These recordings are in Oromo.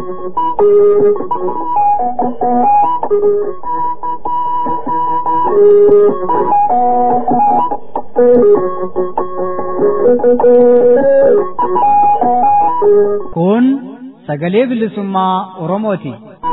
Kun sagalee bilisummaa Oromooti.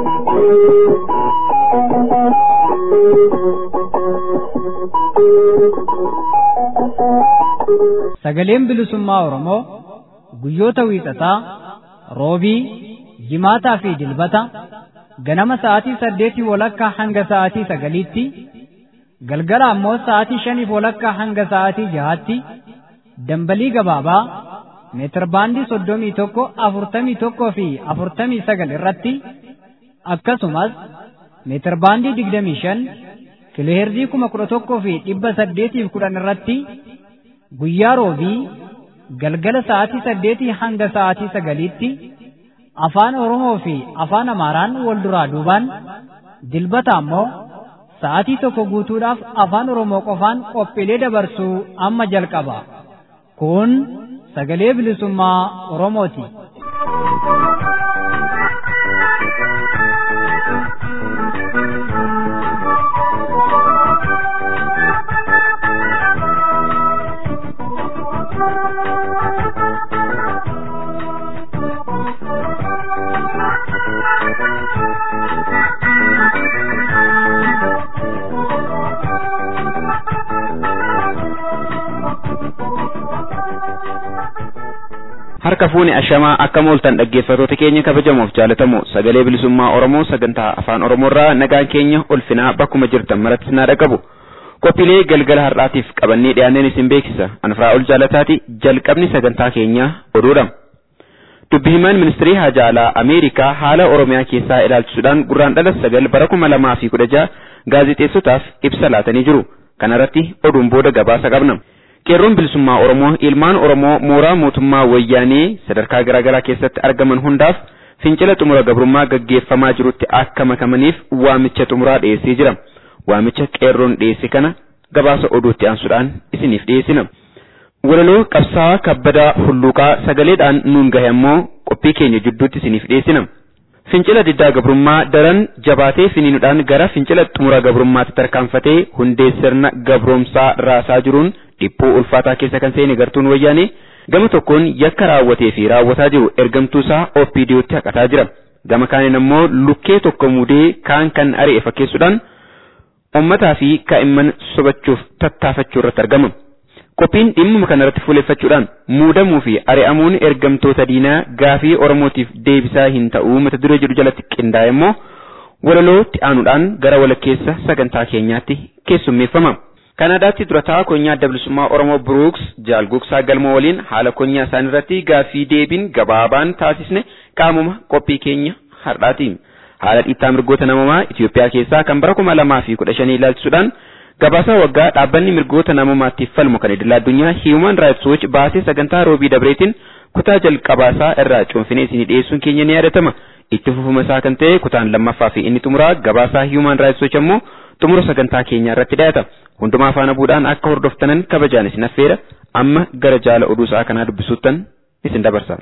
Sagaleen bilisummaa Oromoo guyyoota wiixataa, roobii, jimaataa fi dilbata ganama sa'aatii saddeetii walakkaa hanga sa'aatii sagaliitti, galgala ammoo sa'aatii shaniif walakkaa hanga sa'aatii jahaatti dambalii gabaabaa meetir baandii soddomii tokko afurtamii tokkoo fi afurtamii sagal irratti akkasumas meetir baandii digdamii shan kiloheerzii kuma kudha tokkoo fi dhibba saddeetiif kudhan irratti guyyaa roobii galgala sa'aatii saddeetii hanga sa'aatii sagaliitti afaan Oromoo fi afaan Amaaraan wal duraa duubaan dilbata ammoo sa'aatii tokko guutuudhaaf afaan Oromoo qofaan qophiilee dabarsuu amma jalqaba. Kun sagalee bilisummaa Oromooti. harka fuuni ashamaa akka mooltan dhaggeeffatoota keenya kabajamoof jaalatamu sagalee bilisummaa oromoo sagantaa afaan oromoorraa nagaan keenya ulfinaa bakkuma jirtan maratti sinaa dhaqabu qophiilee galgala har'aatiif qabannee dhiyaanneen isin beeksisa anfraa ol jaalataati jalqabni sagantaa keenyaa oduudha dubbi himaan ministirii haajaa alaa ameerikaa haala oromiyaa keessaa ilaalchisuudhaan gurraan dhala sagal bara kuma lamaa fi kudha jaha gaazexeessotaaf ibsa laatanii jiru kanarratti oduun booda gabaasa qabna. qeerroon bilisummaa oromoo ilmaan oromoo mooraa mootummaa wayyaanee sadarkaa garaagaraa keessatti argaman hundaaf fincila xumura gabrummaa gaggeeffamaa jirutti akka makamaniif waamicha xumuraa dhiyeessee jira waamicha qeerroon dhiyeesse kana gabaasa oduutti aansuudhaan isiniif dhiyeessina walaloo qabsaa'aa kabbadaa hulluuqaa sagaleedhaan nuun gahe ammoo qophii keenya jidduutti isiniif dhiyeessina fincila diddaa gabrummaa daran jabaatee finiinuudhaan gara fincila xumura gabrummaatti tarkaanfatee hundee sirna gabroomsaa raasaa jiruun dhiphuu ulfaataa keessa kan seene gartuun wayyaanee gama tokkoon yakka raawwatee fi raawwataa jiru ergamtuu isaa OPDOtti haqataa jira. Gama kaaniin ammoo lukkee tokko mudee kaan kan ari'e fakkeessuudhaan uummataa fi kaa'imman sobachuuf tattaafachuu irratti argama. Qophiin dhimma kanarratti fuuleeffachuudhaan muudamuu fi ari'amuun ergamtoota diinaa gaafii Oromootiif deebisaa hin ta'uu mata duree jedhu jalatti qindaa'e immoo walalootti aanuudhaan gara walakkeessa sagantaa keenyaatti keessummeeffama. Kanaadaatti durataa konyaa adda bilisummaa Oromoo Brooks jaalgugsaa galma waliin haala konyaa isaanii irratti gaaffii deebiin gabaabaan taasisne qaamuma qophii keenya har'aati. Haala dhiittaa mirgoota namummaa Itoophiyaa keessaa kan bara kuma lamaa fi kudha shanii ilaalchisuudhaan gabaasaa waggaa dhaabbanni mirgoota namummaatiif falmu kan idil addunyaa Human Rights Watch baasee sagantaa roobii dabreetiin kutaa jalqabaasaa irraa cuunfinee isinii dhiyeessuun keenya ni yaadatama. Itti fufuma isaa kan ta'e kutaan lammaffaa fi inni xumuraa gabaasaa Human Rights Watch ammoo xumura sagantaa keenyaa irratti dhiyaata. hundumaa faana buudhaan akka hordoftanan kabajaan isin affeera amma gara jaala oduu sa'a kanaa dubbisuuttan isin dabarsa.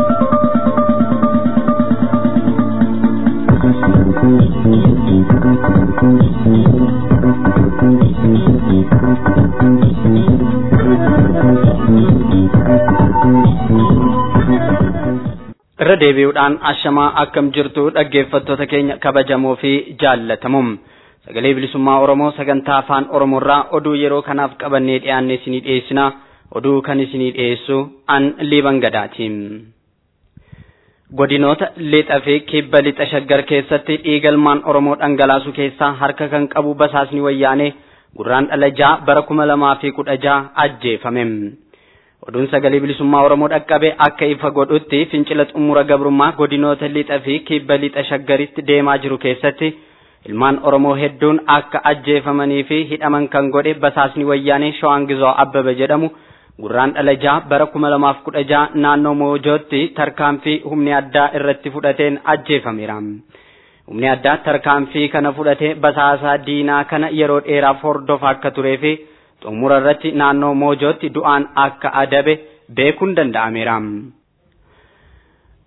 irra deebi'uudhaan ashamaa akkam jirtu dhaggeeffattoota keenya kabajamoo fi jaallatamoo sagalee bilisummaa oromoo sagantaa afaan oromoorraa oduu yeroo kanaaf qabannee dhiyaanne isinii dhiyeessina oduu kan isinii dhiyeessu an liiban gadaati godinoota lixa fi kibba lixa shaggar keessatti dhiigalmaan oromoo dhangalaasuu keessaa harka kan qabu basaasni wayyaanee gurraan dhala jaa bara kuma lamaa fi kudha jaa ajjeefame oduun sagalee bilisummaa oromoo dhaqqabe akka ifa godhutti fincila xumura gabrummaa godinoota lixa fi kibba lixa shaggaritti deemaa jiru keessatti ilmaan oromoo hedduun akka ajjeefamanii fi hidhaman kan godhe basaasni wayyaanee shawangizoo abbaba jedhamu gurraan dhala jaa bara kuma lamaaf kudha jaa naannoo moojootti tarkaanfii humni addaa irratti fudhateen ajjeefameera. Humni addaa tarkaanfii kana fudhatee basaasaa diinaa kana yeroo dheeraaf hordofaa akka turee fi xumura irratti naannoo moojootti du'aan akka adabe beekuun danda'ameera.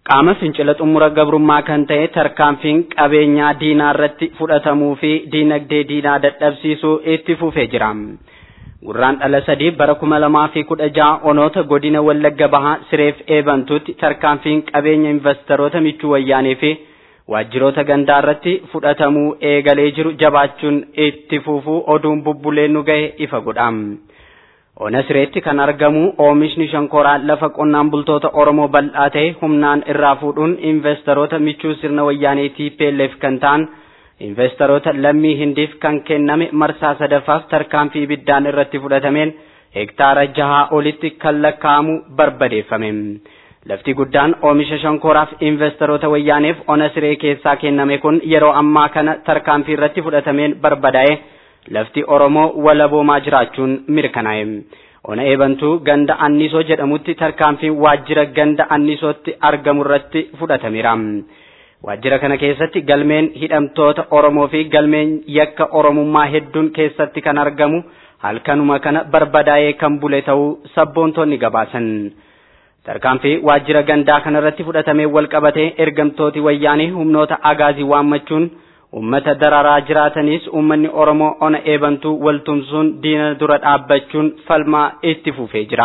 qaama fincila xumura gabrummaa kan ta'e tarkaanfiin qabeenyaa diinaa irratti fudhatamuu fi diinagdee diinaa dadhabsiisuu itti fufee jira. Gurraan dhala sadii bara kuma lamaa fi kudha jaha onoota godina Wallagga Bahaa Sireef Eebantuutti tarkaanfiin qabeenya investoroota michuu wayyaanee fi waajjiroota gandaa irratti fudhatamuu eegalee jiru jabaachuun itti fufuu oduun bubbuleen nu gahe ifa godha. Ona sireetti kan argamu oomishni shankoraa lafa qonnaan bultoota Oromoo bal'aa ta'e humnaan irraa fuudhuun investoroota michuu sirna wayyaanee TPLF kan ta'an investoroota lammii hindiif kan kenname marsaa sadaffaaf tarkaanfii ibiddaan irratti fudhatameen hektaara jahaa olitti kan lakkaa'amu barbadeeffame. Lafti guddaan oomisha shankoraaf investoroota wayyaaneef ona siree keessaa kenname kun yeroo ammaa kana tarkaanfii irratti fudhatameen barbadaa'e. lafti Oromoo walaboomaa jiraachuun mirkanaa'e. Ona eebantuu ganda annisoo jedhamutti tarkaanfiin waajjira ganda annisootti argamu irratti fudhatameera. Waajjira kana keessatti galmeen hidhamtoota Oromoo fi galmeen yakka Oromummaa hedduun keessatti kan argamu halkanuma kana barbadaa'ee kan bule ta'uu sabboontonni gabaasan. Tarkaanfii waajjira gandaa kanarratti fudhatamee wal qabatee ergamtooti wayyaanee humnoota agaazii waammachuun ummata dararaa jiraatanis ummanni Oromoo ona eebantuu waltumsuun diina dura dhaabbachuun falmaa itti fufee jira.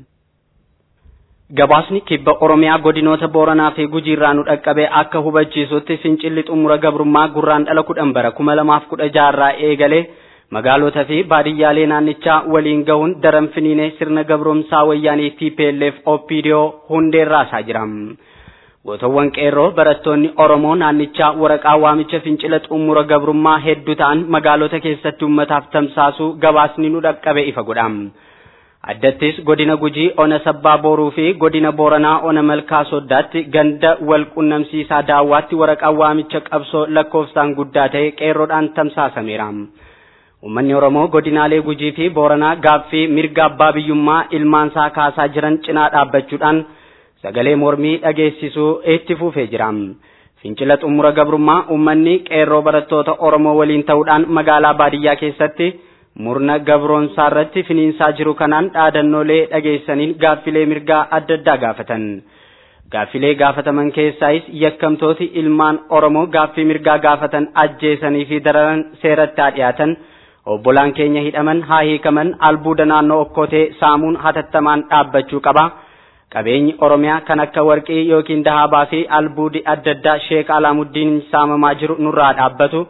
Gabaasni kibba Oromiyaa godinoota Booranaa fi Gujii irraa nu dhaqqabee akka hubachiisutti fincilli xumura gabrummaa gurraan dhala kudhan bara kuma lamaaf kudha jaarraa eegalee magaalota fi baadiyyaalee naannichaa waliin gahuun daran finiinee sirna gabromsaa wayyaanii TPLF OPDO hundeerraasaa jira. Gootowwan qeerroo barattoonni Oromoo naannichaa waraqaa waamicha fincila xumura gabrummaa hedduu ta'an magaalota keessatti uummataaf tamsaasuu gabaasni nu dhaqqabe ifa godha. Addattis godina Gujii ona sabbaa booruu fi godina Booranaa ona malkaa soddaatti ganda wal qunnamsiisaa daawwaatti waraqaa waamicha qabsoo lakkoofsaan guddaa ta'e qeerroodhaan tamsaasameera. Uummanni Oromoo godinaalee Gujii fi Booranaa gaaffii mirga abbaa biyyummaa ilmaansaa kaasaa jiran cinaa dhaabbachuudhaan sagalee mormii dhageessisuu itti fufee jira. Fincila xumura gabrummaa uummanni qeerroo barattoota Oromoo waliin ta'uudhaan magaalaa baadiyyaa keessatti murna gabroonsaa irratti finiinsaa jiru kanaan dhaadannoolee dhageessaniin gaaffilee mirgaa adda addaa gaafatan. Gaaffilee gaafataman keessaayis yakkamtooti ilmaan Oromoo gaaffii mirgaa gaafatan ajjeesanii fi dararan seeratti haa dhiyaatan. Obbolaan keenya hidhaman haa hiikaman albuuda naannoo okkotee saamuun hatattamaan dhaabbachuu qaba. Qabeenyi Oromiyaa kan akka warqii yookiin dahabaa fi albuudi adda addaa Sheek Alaamuddin saamamaa jiru nurraa dhaabbatu.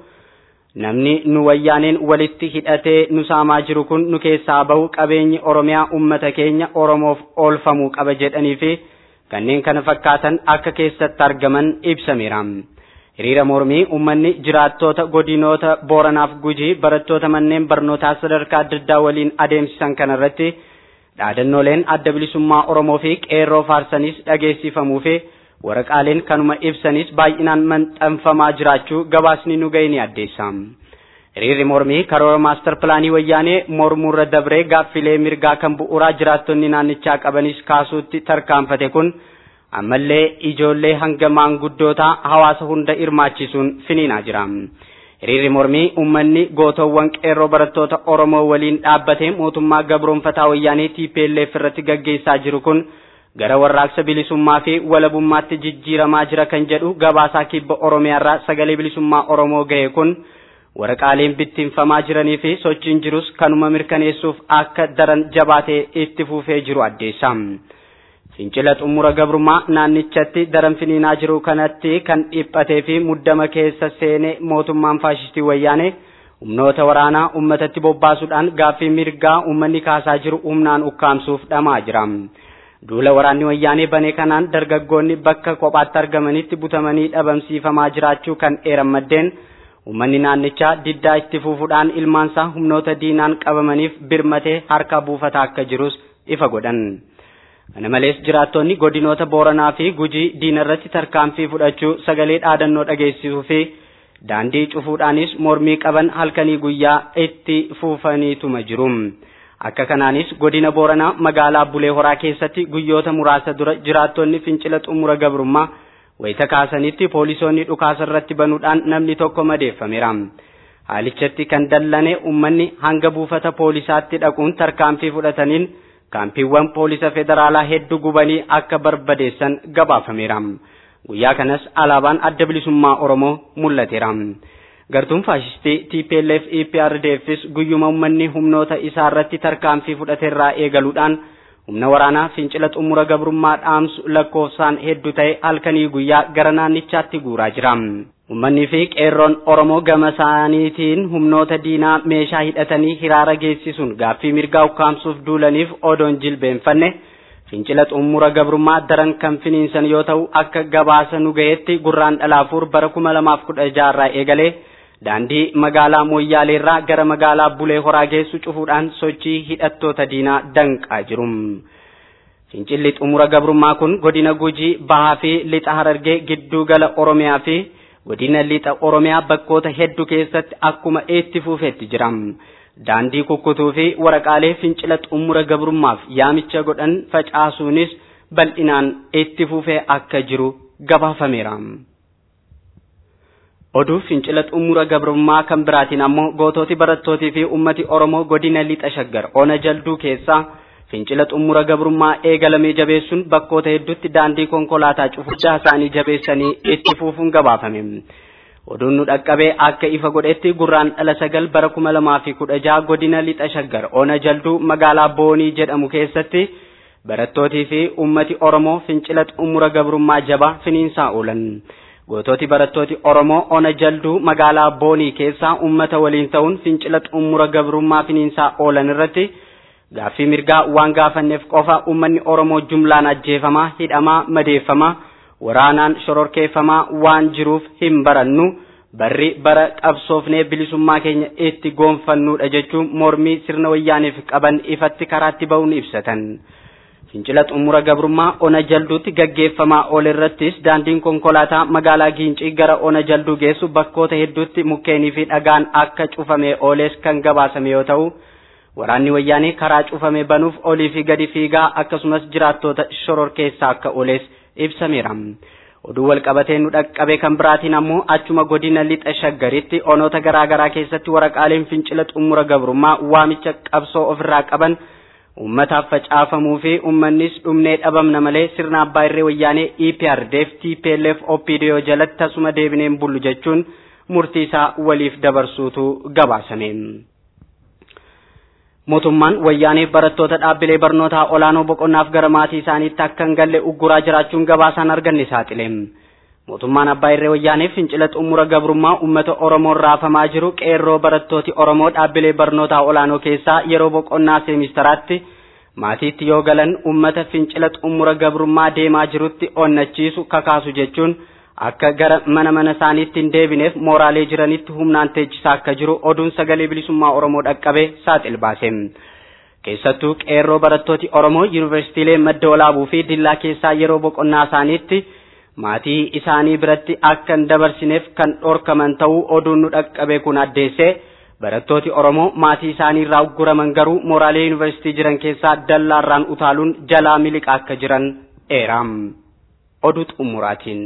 Namni nu wayyaaneen walitti hidhatee nu saamaa jiru kun nu keessaa bahu qabeenyi Oromiyaa uummata keenya Oromoof oolfamuu qaba jedhanii fi kanneen kana fakkaatan akka keessatti argaman ibsameera. Hiriira mormii uummanni jiraattoota godinoota Booranaaf Gujii barattoota manneen barnootaa sadarkaa adda addaa waliin adeemsisan kanarratti dhaadannooleen adda bilisummaa Oromoo fi qeerroo faarsanis dhageessifamuu fi waraqaaleen kanuma ibsanis baay'inaan maxxanfamaa jiraachuu gabaasni nu ga'e ni addeessa. Hiriirri mormii karoora maastar pilaanii wayyaanee mormuurra dabree gaaffilee mirgaa kan bu'uuraa jiraattonni naannichaa qabanis kaasuutti tarkaanfate kun ammallee ijoollee hanga maanguddootaa hawaasa hunda hirmaachisuun finiinaa jira. Hiriirri mormii uummanni gootowwan qeerroo barattoota Oromoo waliin dhaabbatee mootummaa gabroonfataa wayyaanee TPLF irratti gaggeessaa jiru kun gara warraaqsa bilisummaa fi walabummaatti jijjiiramaa jira kan jedhu gabaasaa kibba Oromiyaarraa sagalee bilisummaa Oromoo ga'e kun waraqaaleen bittinfamaa jiranii fi sochiin jirus kanuma mirkaneessuuf akka daran jabaatee itti fufee jiru addeessa. Fincila xumura gabrummaa naannichatti daran finiinaa jiru kanatti kan dhiphatee fi muddama keessa seenee mootummaan faashistii wayyaanee humnoota waraanaa uummatatti bobbaasuudhaan gaaffii mirgaa uummanni kaasaa jiru humnaan ukkaamsuuf dhamaa jira. Duula waraanni wayyaanee banee kanaan dargaggoonni bakka kophaatti argamanitti butamanii dhabamsiifamaa jiraachuu kan eeran maddeen uummanni naannichaa diddaa itti fufuudhaan ilmaansaa humnoota diinaan qabamaniif birmatee harka buufataa akka jirus ifa godhan. Kana malees jiraattonni godinoota Booranaa fi Gujii diina irratti tarkaanfii fudhachuu sagalee dhaadannoo dhageessisuu fi daandii cufuudhaanis mormii qaban halkanii guyyaa itti fufaniituma jiru. Akka kanaanis godina Booranaa magaalaa Bulee Horaa keessatti guyyoota muraasa dura jiraattonni fincila xumura gabrummaa wayita kaasanitti poolisoonni dhukaasa irratti banuudhaan namni tokko madeeffameera. Haalichatti kan dallane uummanni hanga buufata poolisaatti dhaquun tarkaanfii fudhataniin kaampiiwwan poolisa federaalaa hedduu gubanii akka barbadeessan gabaafameera. Guyyaa kanas alaabaan adda bilisummaa Oromoo mul'ateera. Gartuun faashistii TPLF EPRDFs guyyuma uummanni humnoota isaa irratti tarkaanfii fudhateerraa eegaluudhaan humna waraanaa fincila xumura gabrummaa dhaamsu lakkoofsaan hedduu ta'e halkanii guyyaa gara naannichaatti guuraa jira. Uummanni fi qeerroon Oromoo gama isaaniitiin humnoota diinaa meeshaa hidhatanii hiraara geessisuun gaaffii mirgaa ukkaamsuuf duulaniif odoon jilbeenfanne fincila xumura gabrummaa daran kan finiinsan yoo ta'u akka gabaasa nu gaheetti gurraan dhalaafuur bara kuma lamaaf kudha jaarraa eegalee daandii magaalaa Moyyaaleerraa gara magaalaa Bulee Horaa geessu cufuudhaan sochii hidhattoota diinaa danqaa jiru. Fincilli xumura gabrummaa kun godina Gujii, Bahaa fi Lixa Harargee gidduu gala Oromiyaa fi godina Lixa Oromiyaa bakkoota hedduu keessatti akkuma itti fufeetti jira. Daandii kukkutuu fi waraqaalee fincila xumura gabrummaaf yaamicha godhan facaasuunis bal'inaan itti fufee akka jiru gabaafameera. Oduu fincila xumura gabrummaa kan biraatiin ammoo gootooti barattootii fi ummati Oromoo godina lixa shaggar ona jalduu keessaa fincila xumura gabrummaa eegalamee jabeessuun bakkoota hedduutti daandii konkolaataa cufuchaa isaanii jabeessanii itti fufuun gabaafame. Oduun nu dhaqqabee akka ifa godhetti gurraan dhala sagal bara kuma lamaa fi kudha jaha godina lixa shaggar ona jalduu magaalaa Boonii jedhamu keessatti barattootii fi ummati Oromoo fincila xumura gabrummaa jabaa finiinsaa oolan. Gootooti barattooti Oromoo ona jalduu magaalaa Boonii keessaa ummata waliin ta'uun fincila xumura gabrummaa finiinsaa oolan irratti gaaffii mirgaa waan gaafanneef qofa ummanni Oromoo jumlaan ajjeefamaa, hidhamaa, madeeffamaa, waraanaan shororkeeffamaa waan jiruuf hin barannu barri bara qabsoofnee bilisummaa keenya itti goonfannuudha jechuun mormii sirna wayyaaniif qaban ifatti karaatti ba'uun ibsatan. Fincila xumura gabrummaa ona jalduutti gaggeeffamaa oole irrattis daandiin konkolaataa magaalaa Giincii gara ona jalduu geessu bakkoota hedduutti mukkeenii fi dhagaan akka cufamee ooles kan gabaasame yoo ta'u waraanni wayyaanee karaa cufame banuuf olii fi gadi fiigaa akkasumas jiraattoota shororkeessaa akka ooles ibsameera. Oduu wal qabatee nu dhaqqabe kan biraatiin ammoo achuma godina lixa shaggaritti onoota garaa garaa keessatti waraqaaleen fincila xumura gabrummaa waamicha qabsoo ofirraa qaban ummataaf facaafamuu fi ummannis dhumnee dhabamna malee sirna abbaa irree wayyaanee EPRDF TPLF OPDO jalatti tasuma deebineen bullu jechuun murtii isaa waliif dabarsuutu gabaasame. Mootummaan wayyaanee barattoota dhaabbilee barnootaa olaanoo boqonnaaf gara maatii isaaniitti akka hin galle ugguraa jiraachuun gabaasaan arganne saaxile. Mootummaan abbaa irree wayyaanee fincila xumura gabrummaa uummata Oromoon raafamaa jiru qeerroo barattooti Oromoo dhaabbilee barnootaa olaanoo keessaa yeroo boqonnaa seemistaraatti maatiitti yoo galan uummata fincila xumura gabrummaa deemaa jirutti onnachiisu kakaasu jechuun akka gara mana mana isaaniitti hin deebineef mooraalee jiranitti humnaan teechisaa akka jiru oduun sagalee bilisummaa Oromoo dhaqqabe saaxil baase. Keessattuu qeerroo barattooti Oromoo yuunivarsiitiilee madda walaabuu fi dillaa keessaa yeroo boqonnaa isaaniitti maatii isaanii biratti akka hin dabarsineef kan dhorkaman ta'uu oduun nu dhaqqabe kun addeesse barattooti Oromoo maatii isaanii irraa ugguraman garuu mooraalee yuunivarsiitii jiran keessaa dallaarraan utaaluun jalaa miliqaa akka jiran eeram. Oduu xumuraatiin.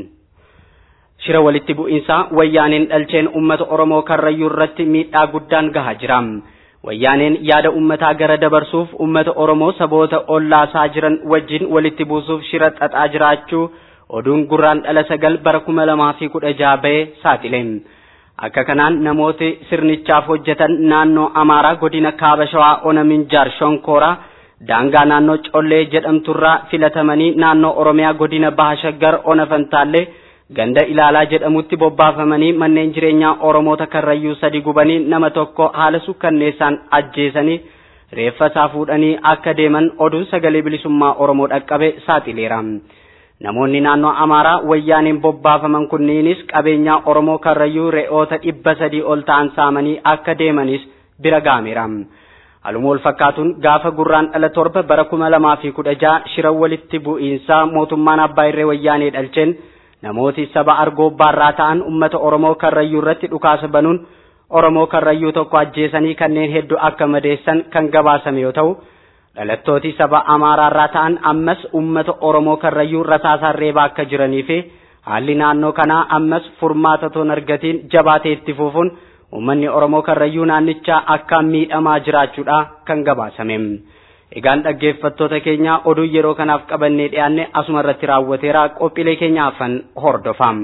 Shira walitti bu'iinsaa wayyaaneen dhalcheen uummata Oromoo karrayyuu irratti miidhaa guddaan gahaa jira. Wayyaaneen yaada uummataa gara dabarsuuf uummata Oromoo saboota ollaasaa jiran wajjin walitti buusuuf shira xaxaa jiraachuu oduun gurraan dhala sagal bara kuma lamaa fi kudha jaha ba'ee saaxile. Akka kanaan namooti sirnichaaf hojjetan naannoo Amaaraa godina Kaaba Shawaa Ona Minjaar Shonkooraa daangaa naannoo Collee jedhamturraa filatamanii naannoo Oromiyaa godina Baha Shaggar Ona Fantaallee ganda ilaalaa jedhamutti bobbaafamanii manneen jireenyaa Oromoota karrayyuu sadi gubanii nama tokko haala sukkanneessaan ajjeesanii reeffa isaa fuudhanii akka deeman oduun sagalee bilisummaa Oromoo dhaqqabe saaxileera. Namoonni naannoo Amaaraa wayyaaniin bobbaafaman kunniinis qabeenyaa Oromoo karrayyuu re'oota dhibba sadii ol ta'an saamanii akka deemanis bira gaameera. Haluma wal fakkaatuun gaafa gurraan dhala torba bara kuma lamaa fi kudha jaha shira walitti bu'iinsaa mootummaan abbaa irree wayyaanee dhalcheen namooti saba argoobbaarraa ta'an ummata Oromoo karrayyuu irratti dhukaasa banuun Oromoo karrayyuu tokko ajjeesanii kanneen hedduu akka madeessan kan gabaasame yoo ta'u dhalattooti saba Amaaraarraa ta'an ammas ummata Oromoo karrayyuu rasaasaan reebaa akka jiranii fi haalli naannoo kanaa ammas furmaata toon argatiin jabaatee itti fufuun uummanni Oromoo karrayyuu naannichaa akkaan miidhamaa jiraachuudha kan gabaasame. Egaan dhaggeeffattoota keenya oduu yeroo kanaaf qabannee dhiyaanne asuma irratti raawwateera qophiilee keenya hafan hordofaa.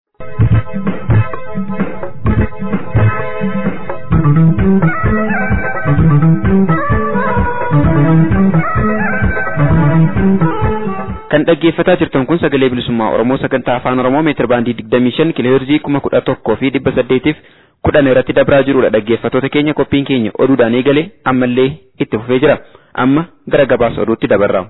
kan dhaggeeffataa jirtan kun sagalee bilisummaa oromoo sagantaa afaan oromoo meetir baandii digdamii shan kiloheerzii kuma kudha tokkoo fi dhibba saddeetiif kudhan irratti dabraa jirudha dhaggeeffattoota keenya qophiin keenya oduudhaan eegale ammallee itti fufee jira amma gara gabaasa oduutti dabarra.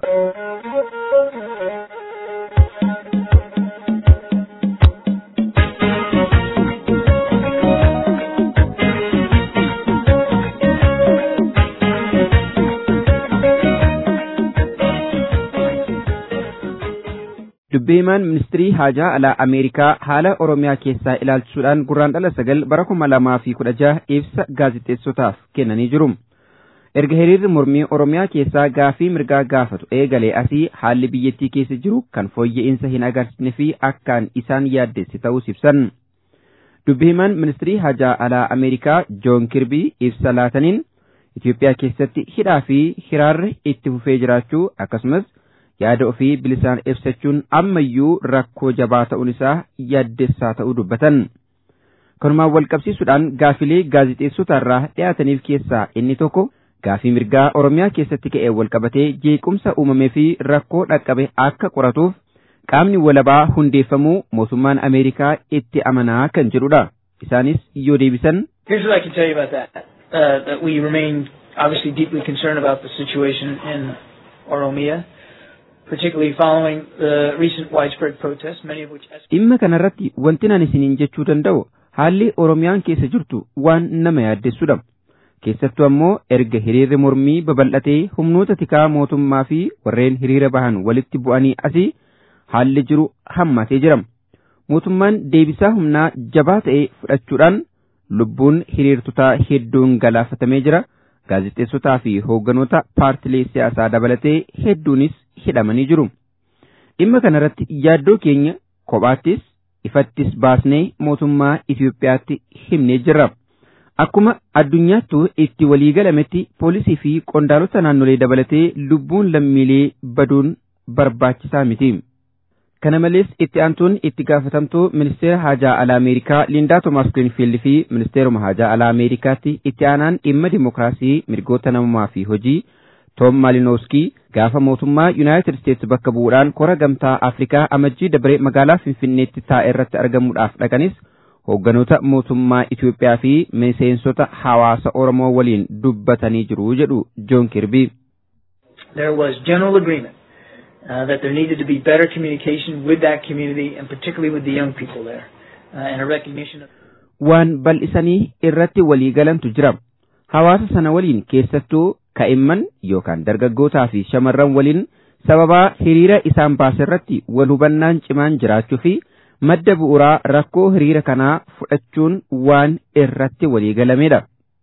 dubbii himaan ministirii haajaa alaa ameerikaa haala oromiyaa keessaa ilaalchisuudhaan gurraandhala sagal bara kuma lamaa fi kudha jaha ibsa gaazixeessotaaf kennanii jiru. erga hiriirri mormii oromiyaa keessaa gaafii mirgaa gaafatu eegalee asii haalli biyyattii keessa jiru kan fooyya'insa hin agarsiisne fi akkaan isaan yaaddesse ta'uu ibsan. dubbii himaan ministirii haajaa alaa ameerikaa joon kirbii ibsa laataniin Itoophiyaa keessatti hidhaa fi hiraarri itti fufee jiraachuu akkasumas yaada ofii bilisaan ibsachuun ammayyuu rakkoo jabaa ta'uun isaa yaaddessaa ta'uu dubbatan. Kanumaan wal qabsiisuudhaan gaafilee gaazixeessotarraa dhiyaataniif keessaa inni tokko gaafii mirgaa Oromiyaa keessatti ka'ee wal qabatee jeequmsa uumamee fi rakkoo dhaqqabe akka qoratuuf qaamni walabaa hundeeffamuu mootummaan Ameerikaa itti amanaa kan jedhudha. Isaanis yoo deebisan. Here's what I can tell you about that. Uh, that we remain obviously deeply concerned about the situation in Oromia. particularly following the recent widespread protests, many of which dhimma kanarratti wanti nan isiniin jechuu danda'u haalli oromiyaan keessa jirtu waan nama yaaddessudha keessattuu ammoo erga hiriirri mormii babal'atee humnoota tikaa mootummaa fi warreen hiriira bahan walitti bu'anii asii haalli jiru hammatee jira mootummaan deebisaa humnaa jabaa ta'e fudhachuudhaan lubbuun hiriirtotaa hedduun galaafatamee jira gaazexeessotaa fi hoogganoota paartilee siyaasaa dabalatee hedduunis hidhamanii jiru. Dhimma kanarratti yaaddoo keenya kophaattis ifattis baasnee mootummaa Itoophiyaatti himnee jirra. Akkuma addunyaattuu itti waliigalametti poolisii fi qondaalota naannolee dabalatee lubbuun lammiilee baduun barbaachisaa miti. Kana malees itti aantuun itti gaafatamtuu ministeera haajaa alaa Ameerikaa Liindaa Toomaas Grinfiild fi ministeeruma haajaa alaa Ameerikaatti itti aanaan dhimma dimokiraasii mirgoota namummaa fi hojii Toom Maalinooskii gaafa mootummaa Yuunaayitid Isteetsi bakka bu'uudhaan kora gamtaa Afrikaa amajjii dabaree magaalaa Finfinneetti taa'e irratti argamuudhaaf dhaqanis hoogganoota mootummaa Itoophiyaa fi miseensota hawaasa Oromoo waliin dubbatanii jiru jedhu Joon Kirbii. there was general agreement uh, that there needed to be better communication with that community and particularly with the young people there uh, and a recognition of Waan bal'isanii irratti walii galantu jira. Hawaasa sana waliin keessattuu kaa'imman yookaan dargaggootaa fi shamarran waliin sababaa hiriira isaan baase irratti wal hubannaan cimaan jiraachuu fi madda bu'uuraa rakkoo hiriira kanaa fudhachuun waan irratti walii galamedha.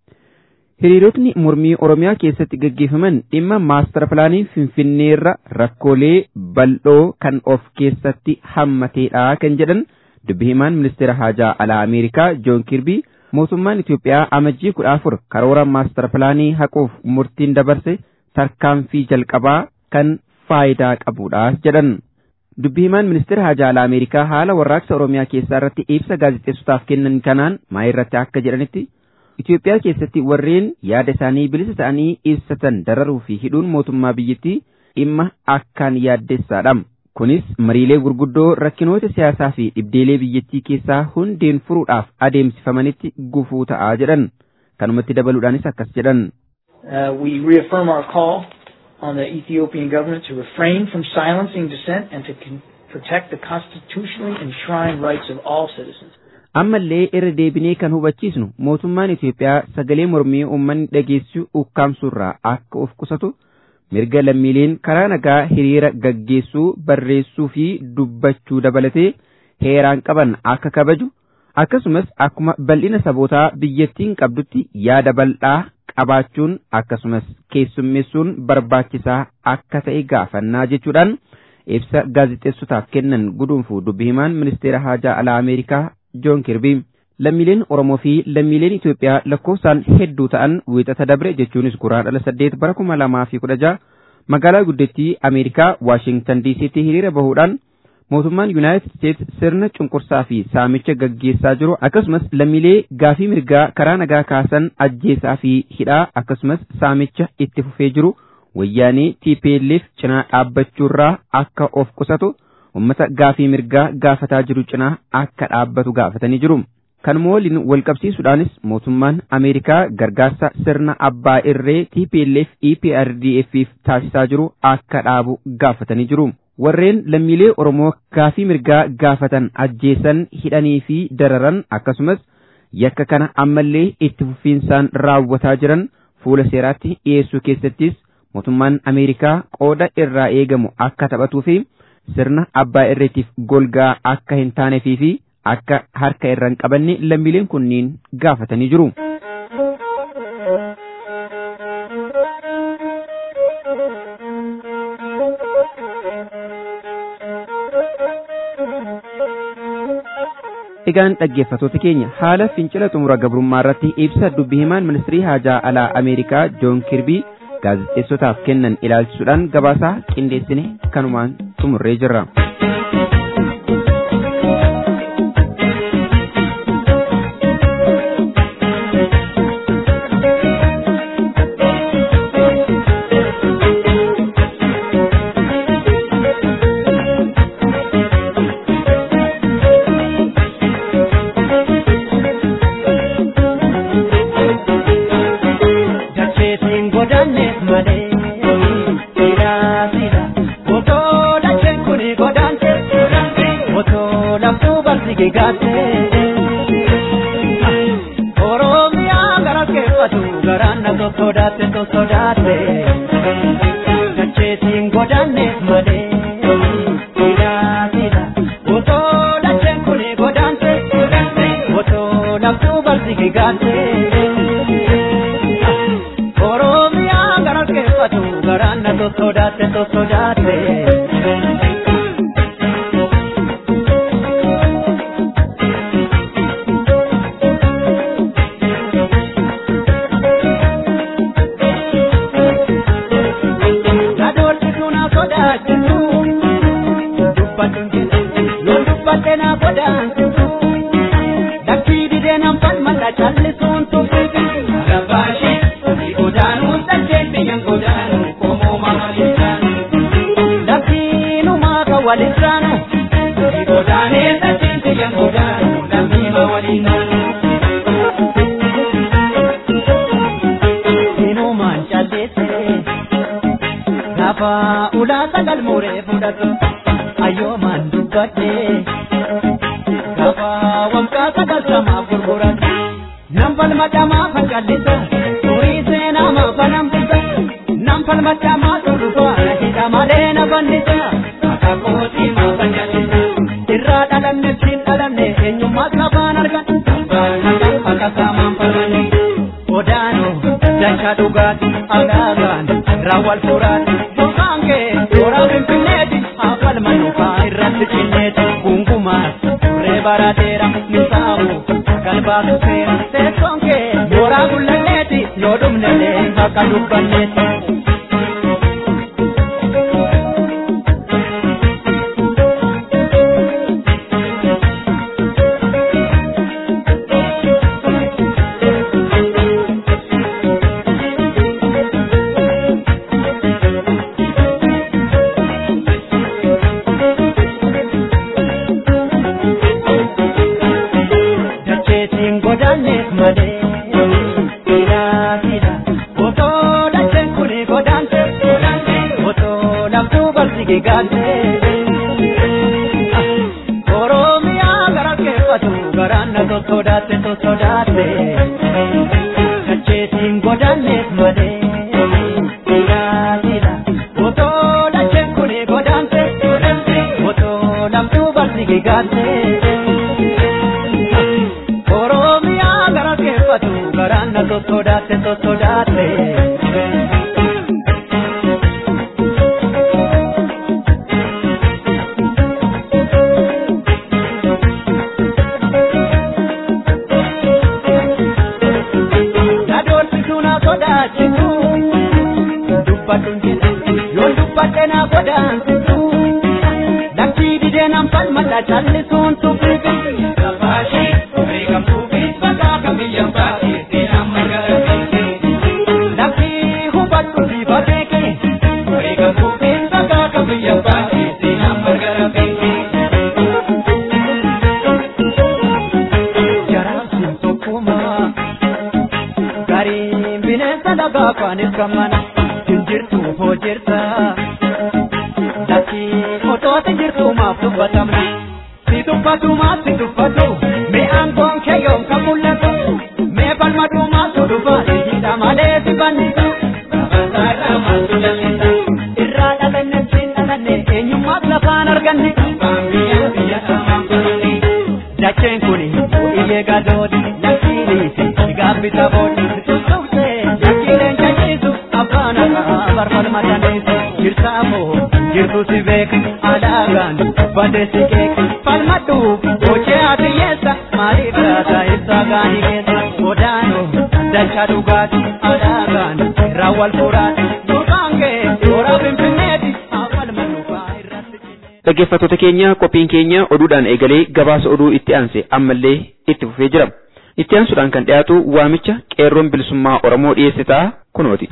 Hiriirotni mormii Oromiyaa keessatti gaggeeffaman dhimma maastara pilaanii Finfinneerra rakkoolee bal'oo kan of keessatti hammateedha kan jedhan dubbi himaan ministeera haajaa alaa Ameerikaa Joon Kirbii mootummaan Itoophiyaa amajjii kudha afur karoora maastara pilaanii haquuf murtiin dabarse tarkaanfii jalqabaa kan faayidaa qabudha jedhan. Dubbi himaan ministeera haajaa alaa Ameerikaa haala warraaqsa Oromiyaa keessaa irratti ibsa gaazexeessotaaf kennan kanaan maa irratti akka jedhanitti Itoophiyaa keessatti warreen yaada isaanii bilisa ta'anii ibsatan dararuu fi hidhuun mootummaa biyyattii dhimma akkaan yaaddessaadha. Kunis mariilee gurguddoo rakkinoota siyaasaa fi dhibdeelee biyyattii keessaa hundeen furuudhaaf adeemsifamanitti gufuu ta'aa jedhan. Kanumatti dabaluudhaanis akkas jedhan. Uh, we reaffirm our call on the Ethiopian government to refrain from silencing dissent and to con- protect the constitutionally enshrined rights of all citizens. ammallee irra deebinee kan hubachiisnu mootummaan Itoophiyaa sagalee mormii uummanni dhageessu ukkaamsuurraa akka of qusatu mirga lammiileen karaa nagaa hiriira gaggeessuu barreessuu fi dubbachuu dabalatee heeraan qaban akka kabaju akkasumas akkuma bal'ina sabootaa biyyattiin qabdutti yaada bal'aa qabaachuun akkasumas keessummeessuun barbaachisaa akka ta'e gaafannaa jechuudhaan ibsa gaazexeessotaaf kennan guduunfu dubbi himaan ministeera haajaa alaa Ameerikaa Joon Kirbii lammiileen Oromoo fi lammiileen Itoophiyaa lakkoofsaan hedduu ta'an wiixata dabre jechuunis guraandhala saddeet bara kuma lamaa fi kudha jaha magaalaa guddittii Ameerikaa Waashingtan DC'tti hiriira bahuudhaan mootummaan Yuunaayitid Steets sirna cunqursaa fi saamicha gaggeessaa jiru akkasumas lammiilee gaafii mirgaa karaa nagaa kaasan ajjeesaa fi hidhaa akkasumas saamicha itti fufee jiru wayyaanee TPLF cinaa dhaabbachuurraa akka of qusatu uummata gaafii mirgaa gaafataa jiru cinaa akka dhaabbatu gaafatanii jiru. Kanuma waliin walqabsiisuudhaanis mootummaan Ameerikaa gargaarsa sirna abbaa irree TPLF EPRDF'if taasisaa jiru akka dhaabu gaafatanii jiru. Warreen lammiilee Oromoo gaafii mirgaa gaafatan ajjeesan hidhanii fi dararan akkasumas yakka kana ammallee itti fufiinsaan raawwataa jiran fuula seeraatti dhiyeessuu keessattis mootummaan Ameerikaa qooda irraa eegamu akka taphatuu fi sirna abbaa irreetiif golgaa akka hin taaneefii fi akka harka irra hin qabanne lammiileen kunniin gaafatanii jiru. Egaan dhaggeeffattoota keenya haala fincila xumura gabrummaa irratti ibsa dubbi himaan ministirii haajaa alaa Ameerikaa Joon Kirbii gaazexeessotaaf kennan ilaalchisuudhaan gabaasaa qindeessine kanumaan xumurree jirra. alagaa kaaniif gammana jirtu hoo jirta lakki otooti jirtu maaf dubbatamna si dubbatu maaf si dubbatu mee aangoon kee yoom kan mul'atu mee balmadu maaf tu dhufa hidha malee si bannisa gabasaarraa maaltu jal'isa irraa dhalanne siin dhalanne eenyummaaf lafaan arganne biyya biyya dacheen kuni iyyee gadooti lakkiini si gaabbisa boodi tuttuqsee lakkiileen jajiisu abbaan akka barbalma dandeessu jirtaamoo jirtu si beeka alaagaan badee si keeka falmadhu hojii ati yeessa maaliif laata ibsaa gaanii keessa godaanoo dachaa dhugaati alaagaan raawwal furaati durbaan kee toora finfinneeti awwal mannufaa irratti. Dhaggeeffattoota keenya qophiin keenya oduudhaan eegalee gabaasa oduu itti aanse ammallee itti fufee jira. Itti aansuudhaan kan dhiyaatu waamicha qeerroon bilisummaa Oromoo dhiyeesse ta'a kunooti.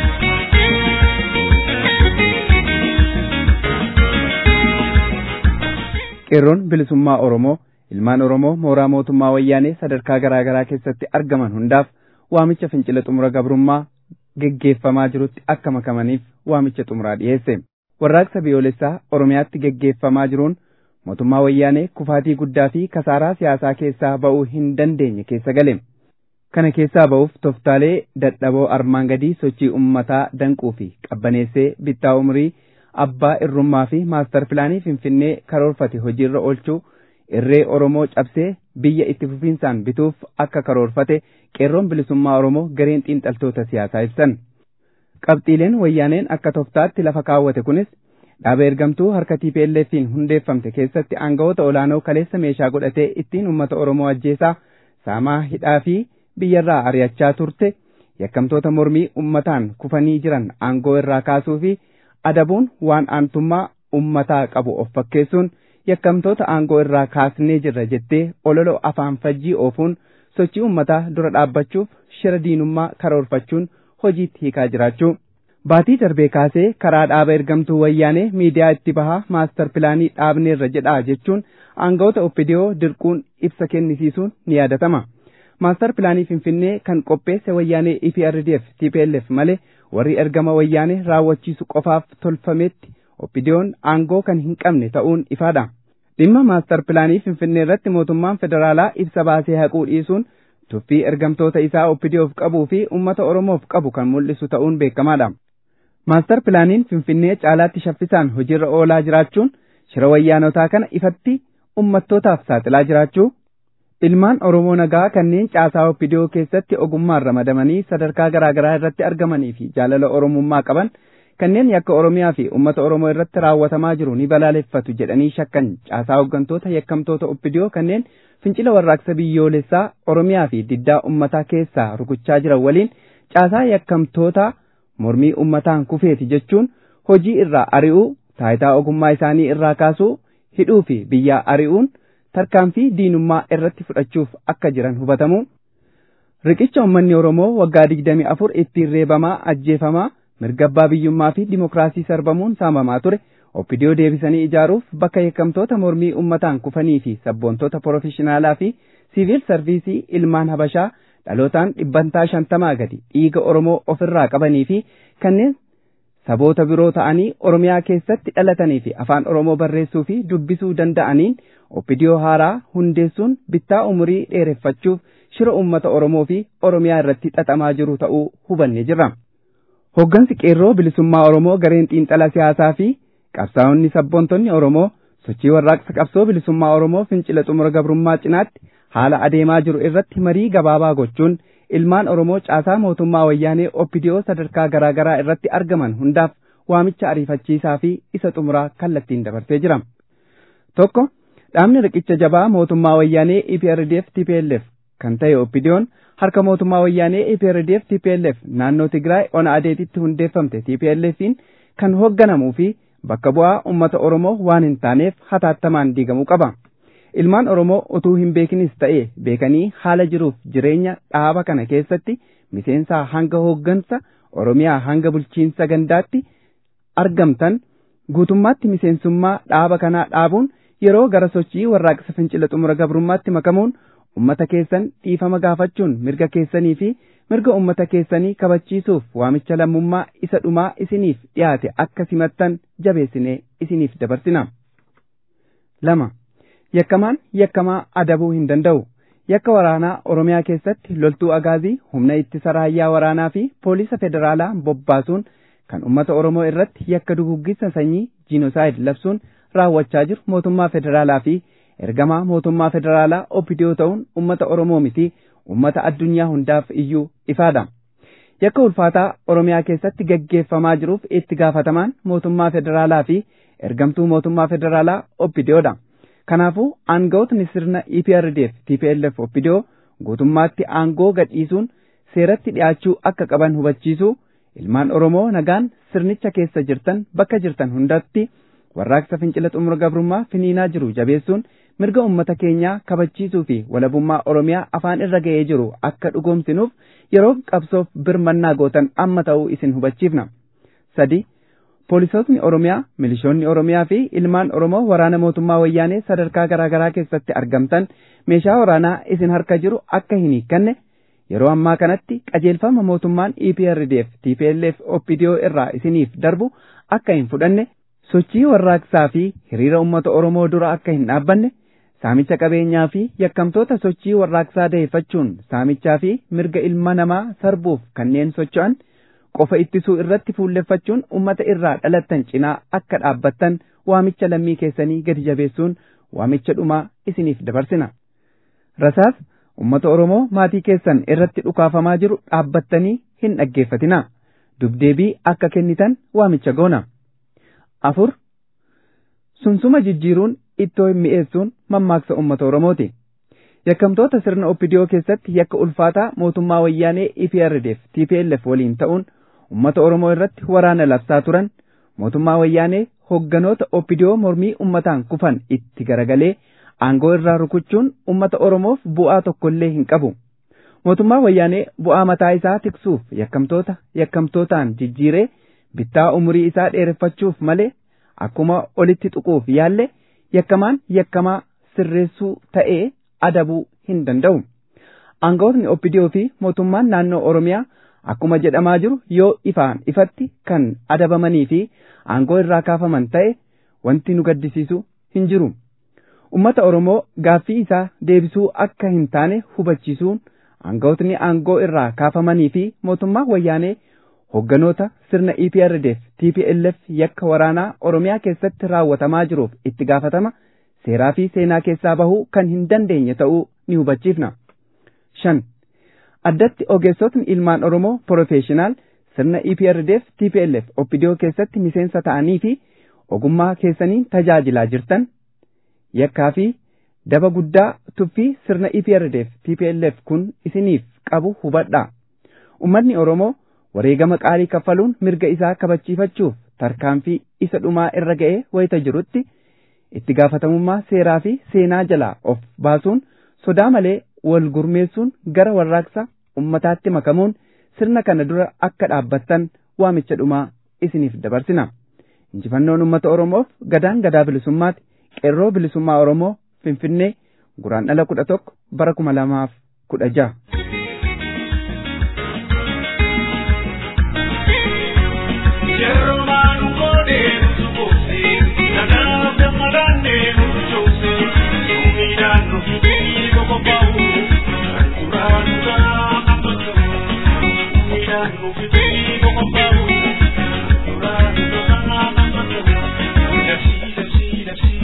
qeerroon bilisummaa Oromoo ilmaan Oromoo mooraa mootummaa wayyaanee sadarkaa garaa garaa keessatti argaman hundaaf waamicha fincila xumura gabrummaa geggeeffamaa jirutti akka makamaniif waamicha xumuraa dhiyeesse. Warraaqsa biyyoolessaa Oromiyaatti geggeeffamaa jiruun mootummaa wayyaanee kufaatii guddaa fi kasaaraa siyaasaa keessaa ba'uu hin dandeenye keessa gale. Kana keessaa ba'uuf toftaalee dadhaboo armaan gadii sochii uummataa danquu fi qabbaneessee bittaa umrii abbaa irrummaa fi maastar pilaanii finfinnee karoorfate hojiirra oolchuu irree Oromoo cabsee biyya itti fufiinsaan bituuf akka karoorfate qeerroon bilisummaa Oromoo gareen xiinxaltoota siyaasaa ibsan. Qabxiileen wayyaaneen akka toftaatti lafa kaawwate kunis dhaaba ergamtuu harka TPLF'n hundeeffamte keessatti aangawoota olaanoo kaleessa meeshaa godhatee ittiin uummata Oromoo ajjeesaa saamaa hidhaa fi biyyarraa ari'achaa turte yakkamtoota mormii uummataan kufanii jiran aangoo irraa kaasuu fi adabuun waan aantummaa uummataa qabu of fakkeessuun yakkamtoota aangoo irraa kaasnee jirra jettee ololo afaan fajjii oofuun sochii uummataa dura dhaabbachuuf shira diinummaa karoorfachuun hojiitti hiikaa jiraachuu. Baatii darbee kaasee karaa dhaaba ergamtuu wayyaanee miidiyaa itti bahaa maastar pilaanii dhaabneerra jedhaa jechuun aangawoota oppidiyoo dirquun ibsa kennisiisuun ni yaadatama. Maastar pilaanii Finfinnee kan qopheesse wayyaanee EPRDF TPLF malee warri ergama wayyaanee raawwachiisu qofaaf tolfametti oppidiyoon aangoo kan hin qabne ta'uun ifaadha. Dhimma maastar pilaanii Finfinnee irratti mootummaan federaalaa ibsa baasee haquu dhiisuun tuffii ergamtoota isaa oppidiyoof qabuu fi uummata Oromoof qabu kan mul'isu ta'uun beekamaadha. Maastar pilaaniin Finfinnee caalaatti shaffisaan hojiirra oolaa jiraachuun shira wayyaanotaa kana ifatti ummattootaaf saaxilaa jiraachuu ilmaan Oromoo nagaa kanneen caasaa oppidiyoo keessatti ogummaan ramadamanii sadarkaa garaa garaa irratti argamanii fi jaalala oromummaa qaban kanneen yakka Oromiyaa fi uummata Oromoo irratti raawwatamaa jiru ni balaaleffatu jedhanii shakkan caasaa hooggantoota yakkamtoota oppidiyoo kanneen fincila warraaqsa biyyoolessaa Oromiyaa fi diddaa uummataa keessaa rukuchaa jiran waliin caasaa yakkamtoota mormii uummataan kufeeti jechuun hojii irraa ari'uu taayitaa ogummaa isaanii irraa kaasuu hidhuu fi biyyaa ari'uun tarkaanfii diinummaa irratti fudhachuuf akka jiran hubatamu. Riqicha uummanni Oromoo waggaa digdami afur ittiin reebamaa ajjeefamaa mirga abbaa biyyummaa fi dimokiraasii sarbamuun saamamaa ture oppidiyoo deebisanii ijaaruuf bakka yakkamtoota mormii uummataan kufanii fi sabboontoota porofeshinaalaa fi siviil sarviisii ilmaan habashaa dhalootaan dhibbantaa shantamaa gadi dhiiga Oromoo ofirraa qabanii fi kanneen saboota biroo ta'anii Oromiyaa keessatti dhalatanii fi afaan Oromoo barreessuu fi dubbisuu danda'aniin oppidiyoo haaraa hundeessuun bittaa umurii dheereffachuuf shira uummata Oromoo fi Oromiyaa irratti xaxamaa jiru ta'uu hubanne jirra. Hoggansi qeerroo bilisummaa Oromoo gareen xiinxala siyaasaa fi qabsaa'onni sabboontonni Oromoo sochii warraaqsa qabsoo bilisummaa Oromoo fincila xumura gabrummaa cinaatti haala adeemaa jiru irratti marii gabaabaa gochuun ilmaan Oromoo caasaa mootummaa wayyaanee oppidiyoo sadarkaa garaa garaa irratti argaman hundaaf waamicha ariifachiisaa fi isa xumuraa kallattiin dabarsee jira. Tokko dhaabni riqicha jabaa mootummaa wayyaanee EPRDF TPLF kan ta'e oppidiyoon harka mootummaa wayyaanee EPRDF TPLF naannoo Tigraay ona adeetitti hundeeffamte TPLFiin kan hoogganamuu fi bakka bu'aa uummata Oromoo waan hin taaneef hataattamaan diigamuu qaba. Ilmaan Oromoo utuu hin beekinis ta'e beekanii haala jiruuf jireenya dhaaba kana keessatti miseensaa hanga hooggansa Oromiyaa hanga bulchiinsa gandaatti argamtan guutummaatti miseensummaa dhaaba kanaa dhaabuun yeroo gara sochii warraaqsa fincila xumura gabrummaatti makamuun ummata keessan dhiifama gaafachuun mirga keessanii fi mirga ummata keessanii kabachiisuuf waamicha lammummaa isa dhumaa isiniif dhiyaate akka simattan jabeessinee isiniif dabarsina. lama yakkamaan yakkamaa adabuu hin danda'u. yakka waraanaa oromiyaa keessatti loltuu agaazii humna ittisa raayyaa waraanaa fi poolisa federaalaa bobbaasuun kan ummata oromoo irratti yakka duguggisa sanyii jiinosaayid labsuun raawwachaa jiru mootummaa federaalaa fi ergamaa mootummaa federaalaa opidiyoo ta'uun ummata oromoo miti ummata addunyaa hundaaf iyyuu ifaadha. yakka ulfaataa oromiyaa keessatti gaggeeffamaa jiruuf itti gaafatamaan mootummaa federaalaa fi ergamtuu mootummaa federaalaa opidiyoodha. Kanaafuu aangawootni sirna EPRDF TPLF Oppidiyoo guutummaatti aangoo gadhiisuun seeratti dhiyaachuu akka qaban hubachiisuu ilmaan Oromoo nagaan sirnicha keessa jirtan bakka jirtan hundatti warraaqsa fincila xumura gabrummaa finiinaa jiru jabeessuun mirga ummata keenyaa kabachiisuu fi walabummaa Oromiyaa afaan irra ga'ee jiru akka dhugoomsinuuf yeroo qabsoof birmannaa gootan amma ta'uu isin hubachiifna. sadi Poolisootni Oromiyaa, milishoonni Oromiyaa fi ilmaan Oromoo waraana mootummaa wayyaanee sadarkaa garaa garaa keessatti argamtan meeshaa waraanaa isin harka jiru akka hin hiikkanne yeroo ammaa kanatti qajeelfama mootummaan EPRDF TPLF OPDO irraa isiniif darbu akka hin fudhanne sochii warraaqsaa fi hiriira uummata Oromoo dura akka hin dhaabbanne saamicha qabeenyaa fi yakkamtoota sochii warraaqsaa da'eeffachuun saamichaa fi mirga ilma namaa sarbuuf kanneen socho'an qofa ittisuu irratti fuulleffachuun ummata irraa dhalattan cinaa akka dhaabbattan waamicha lammii keessanii gadi jabeessuun waamicha dhumaa isiniif dabarsina. Rasaas ummata Oromoo maatii keessan irratti dhukaafamaa jiru dhaabbattanii hin dhaggeeffatina. Dubdeebii akka kennitan waamicha goona. Afur sunsuma jijjiiruun ittoo hin mi'eessuun mammaaksa ummata Oromooti. Yakkamtoota sirna Oppidiyoo keessatti yakka ulfaataa mootummaa wayyaanee EPRDF TPLF waliin ta'uun ummata Oromoo irratti waraana labsaa turan mootummaa wayyaanee hogganoota Oppidiyoo mormii ummataan kufan itti garagalee aangoo irraa rukuchuun ummata Oromoof bu'aa tokkollee hin qabu. Mootummaa wayyaanee bu'aa mataa isaa tiksuuf yakkamtoota yakkamtootaan jijjiiree bittaa umurii isaa dheereffachuuf malee akkuma olitti tuquuf yaalle yakkamaan yakkamaa sirreessuu ta'ee adabuu hin danda'u. Aangawootni Oppidiyoo fi mootummaan naannoo Oromiyaa akkuma jedhamaa jiru yoo ifaan ifatti kan adabamanii fi aangoo irraa kaafaman ta'e wanti nu gaddisiisu hin jiru. Ummata Oromoo gaaffii isaa deebisuu akka hin taane hubachiisuun aangawootni aangoo irraa kaafamanii fi mootummaa wayyaanee hogganoota sirna EPRDF TPLF yakka waraanaa Oromiyaa keessatti raawwatamaa jiruuf itti gaafatama seeraa fi seenaa keessaa bahuu kan hin dandeenye ta'uu ni hubachiifna. shan addatti ogeessotni ilmaan Oromoo Profeeshinaal sirna EPRDF TPLF Oppidiyoo keessatti miseensa ta'anii fi ogummaa keessaniin tajaajilaa jirtan yakkaa fi daba guddaa tuffii sirna EPRDF TPLF kun isiniif qabu hubadhaa. Uummanni Oromoo wareegama qaalii kaffaluun mirga isaa kabachiifachuuf tarkaanfii isa dhumaa irra ga'ee wayita jirutti itti gaafatamummaa seeraa fi seenaa jalaa of baasuun sodaa malee wal gurmeessuun gara warraaqsa ummataatti makamuun sirna kana dura akka dhaabbattan waamicha dhumaa isiniif dabarsina. Injifannoon uummata Oromoof gadaan gadaa bilisummaati qeerroo bilisummaa Oromoo Finfinnee guraandhala kudha tokko bara kuma lamaaf kudha jaha.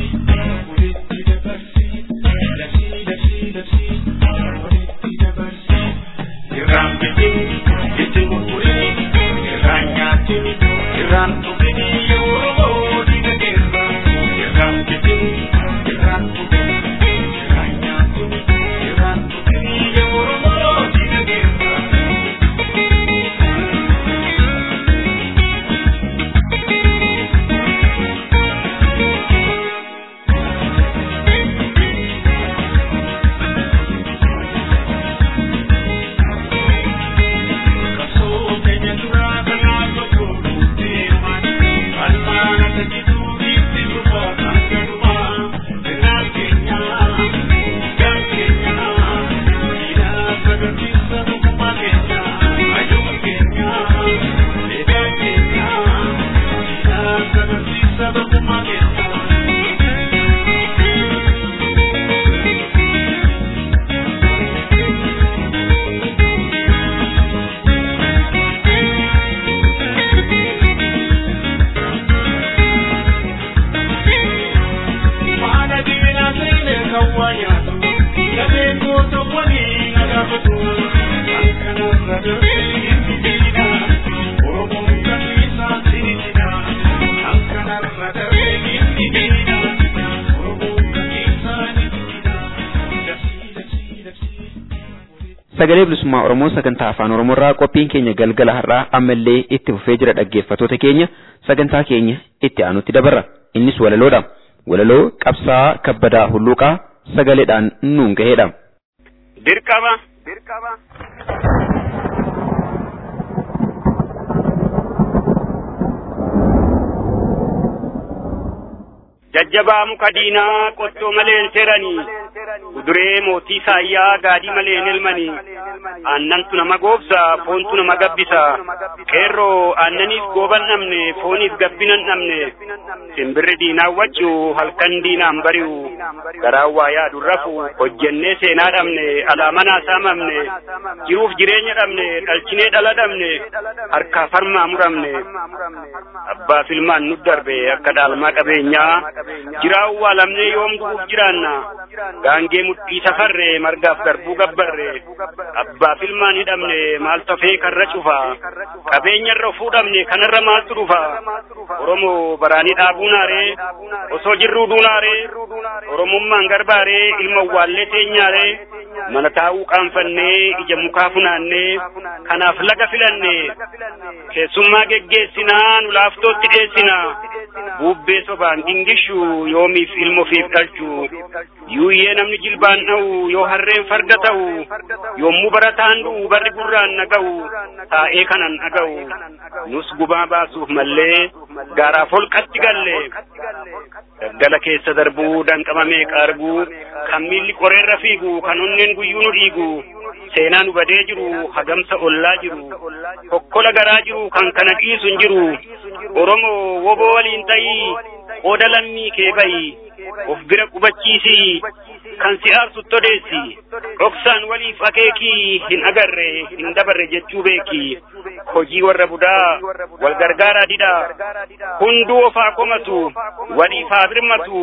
Thank you. sagalee bilisummaa oromoo sagantaa afaan oromoorraa qophiin keenya galgala har'aa ammallee itti fufee jira dhaggeeffatoota keenya sagantaa keenya itti aanutti dabarra innis walaloodha walaloo qabsaa kabbadaa hulluuqaa sagaleedhaan nuun gaheedha. dirqama jajjabaa muka diinaa qottoo malee hin seeranii kuduree mootii saayyaa gaadii malee hin elmanii aannantu nama goobsa foontu nama gabbisa qeerroo aannaniif gooban dhabne fooniif gabbinan dhabne simbirri diinaa wachuu halkan diinaan bari'u garaan waa yaadu rafu hojjennee seenaa dhabne alaamanaa saamamne jiruuf jireenya dhabne dhalchinee dhala dhabne harkaa farmaa muramne abbaaf ilmaan nu darbe akka dhaalmaa qabeenyaa jiraa uwwaalamnee yoom du'uuf jiraanna gaangee mudhii safarre margaaf garbuu gabbarre abbaaf ilmaan hidhamne maal tafee karra cufa qabeenyarra fuudhamne kanarra maaltu dhufa oromoo baraanii dhaabuu naaree osoo jirruu duunaaree oromummaan garbaaree ilma uwwaallee teenyaaree mana taa'uu qaanfannee ija mukaa funaannee kanaaf laga filannee keessummaa geggeessinaa nu laaftootti dheessinaa bubbee sobaan dingishu yoomiif ilmofiif dhalchu yuuyyee namni jilbaan dha'u yoo harreen farda ta'u yommuu barataan du'u barri gurraan naga'u taa'ee kanan dhaga'u nus gubaa baasuuf mallee gaaraaf holqatti galle daggala keessa darbuu danqamamee qaarguu kan miilli qoreerra fiigu kan onneen guyyuu nu dhiigu seenaa nu badee jiru hagamsa ollaa jiru kokkola garaa jiru kan kana dhiisu hin jiru oromoo woboo waliin ta'ii qooda lammii kee bayi of bira qubachiisii kan si aarsu todeessi dhoksaan waliif akeekii hin agarre hin dabarre jechuu beeki hojii warra budaa wal gargaaraa didhaa hunduu ofaa komatu waliif haa birmatu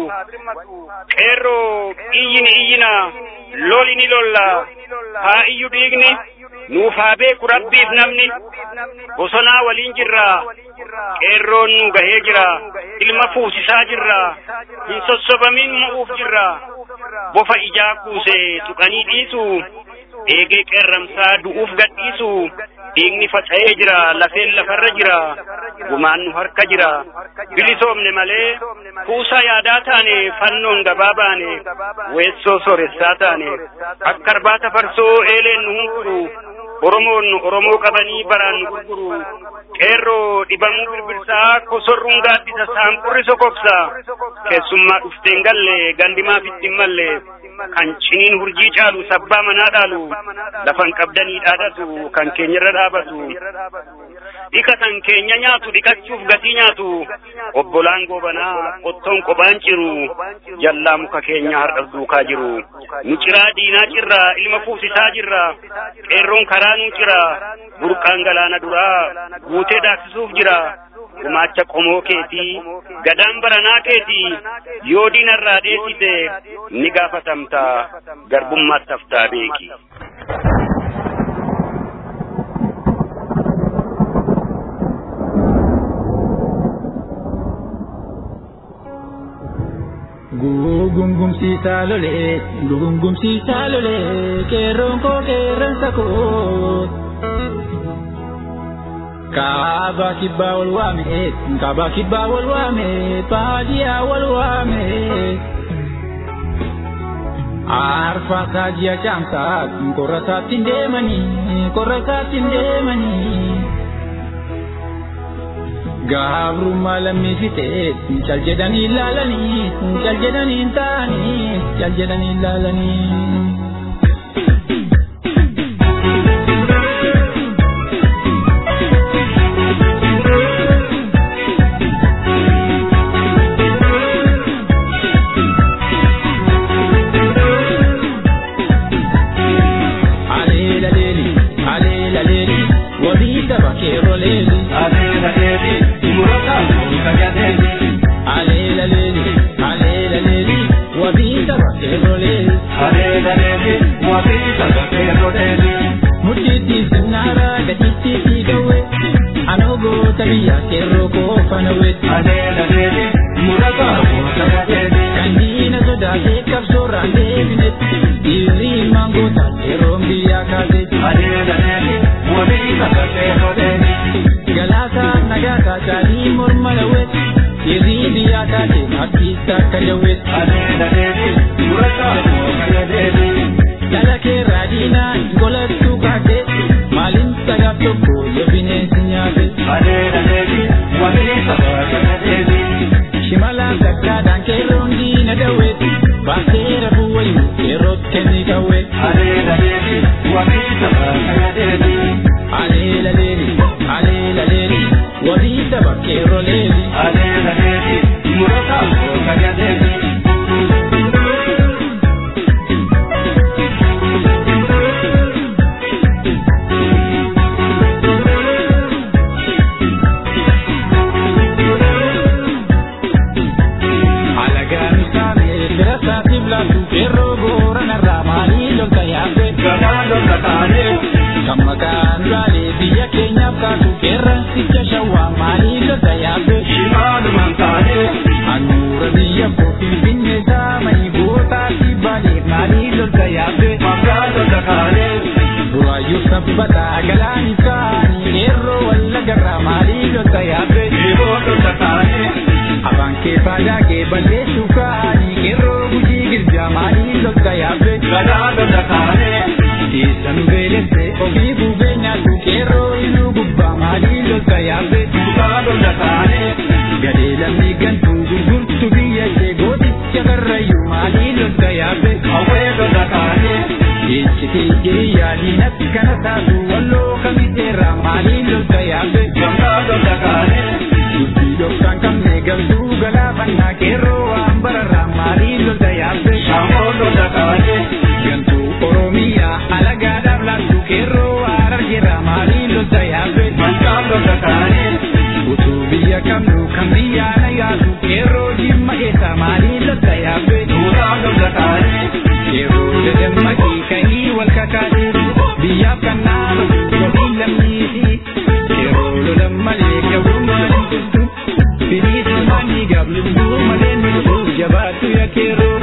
qeerroo iyyini iyyina loli ni lolla haa iyyu dhiigni nuuf haa beeku rabbiif namni bosonaa waliin jirra qeerroon nu gahee jira ilma fuusisaa jirra hin sossobamin mo'uuf jirra bofa ijaa kuuse tuqanii dhiisu eegee qeerramsaa du'uuf gadhiisu dhiigni faca'ee jira lafeen lafarra jira gumaan nu harka jira bilisoomne malee kuusaa yaadaa taane fannoon gabaa baane weessoo sooressaa taane akka arbaata farsoo eeleen nu hunkuru oromoon oromoo qabanii baraan nu gurguru qeerroo dhibamuu birbirsaa kosorruun gaaddisa saanqurri sokoksa keessummaa dhufteen galle gandimaaf ittiin malle kan ciniin hurjii caalu sabbaa manaa dhaalu lafan qabdanii dhaadhatu kan keenyarra dhaabatu dhikatan keenya nyaatu dhikachuuf gatii nyaatu obbolaan goobanaa qottoon qophaan ciru jallaa muka keenya har'as duukaa jiru nu ciraa diinaa cirraa ilma fuusisaa jirra qeerroon karaa nu cira burqaan galaana duraa guutee daaksisuuf jira gumaacha qomoo keetii gadaan baranaa keetii yoo diinarraa dheessite ni gaafatamta garbummaatti haftaa beeki. Gugungumsiisaa lolee gugungumsiisaa lolee qeerroon koo qeerransa koo. Kaaba kibbaa wal waame kaaba kibbaa wal waame baadiyaa wal waame. Arfaasaa ji'a caamsaa qorra isaatti hin deemanii qorra isaatti hin deemanii. Gabrummaa lammii fixee cal jedhanii ilaalanii cal jedhanii hin taanii cal jedhanii ilaalanii. Alela Mudhiitti sinnaara gadiitti fiigawwe anoo goota biyya keerroo koofanawe. Kan diina sodaatee qabsoorraan deebine dhiirri mangoota yeroon biyyaa kaase. Galaasaa nagaasaa caalii morma lawwe dhiirri biyyaa kaase abdiisaa akka jawwe. Dhala keerraa diinaa golattuu kaase maaliin sagaaf tokko yoo bineensi nyaate. Shimala gaggaadhaan keerroon diina dawwe baasee rafuu wayyu keerroo kenni kawwe. Aleela leeli aleela leeli wabii daba keerroo leeli. Alagaan isaanii bira isaatiif laatu keerroo booranarraa maalii lolta yaabbe. Kan maqaan baalee biyya keenyaaf kaatu qeerransicha shawwaa maalii lolta yaabbe. Handhuura biyya koo finfinnee saamanii gootaati baalee maalii lolta yaabbe. Buraayyuu sabbataa galaan isaanii qeerroo wallagarraa maalii lolta yaabbe. Afaan kee faayaa kee balleessuu kaanii qeerroo gujii girjaa maalii lolta yaabbe. Keessa nu beelesse ofii buufee nyaatu qeerroo iluu gubbaa maalii lolta yaabbe. Gadee lammii gantuu gurgurtu biyya ishee gooticha karrayyuu maalii lolta yaabbe. Ejjitee jiriyyaa diinatti kana taatu walloo kamiteerraa maalii lolta yaabbe. Dubbii dhokkaan qabne galtuu galaafannaa qeerroo waan bararraa maalii lolta yaabbe. Gantuu Oromiyaa alagaadhaaf laattu qeerroo harargeerraa maalii lolta yaabbe. Utuu biyya qabnu kan biyyaa na yaadu qeerroo jimma eessa maalii lolta yaabbe. Qeerroo dadammaqii ka'ii wal kakaate biyyaaf kan naamu wabii lammiiti. Qeerroo lolan malee qeerroon lolan jirtu. Firiisa maanii gablumtuu malee mil'uu jabaatu yaa qeerroo.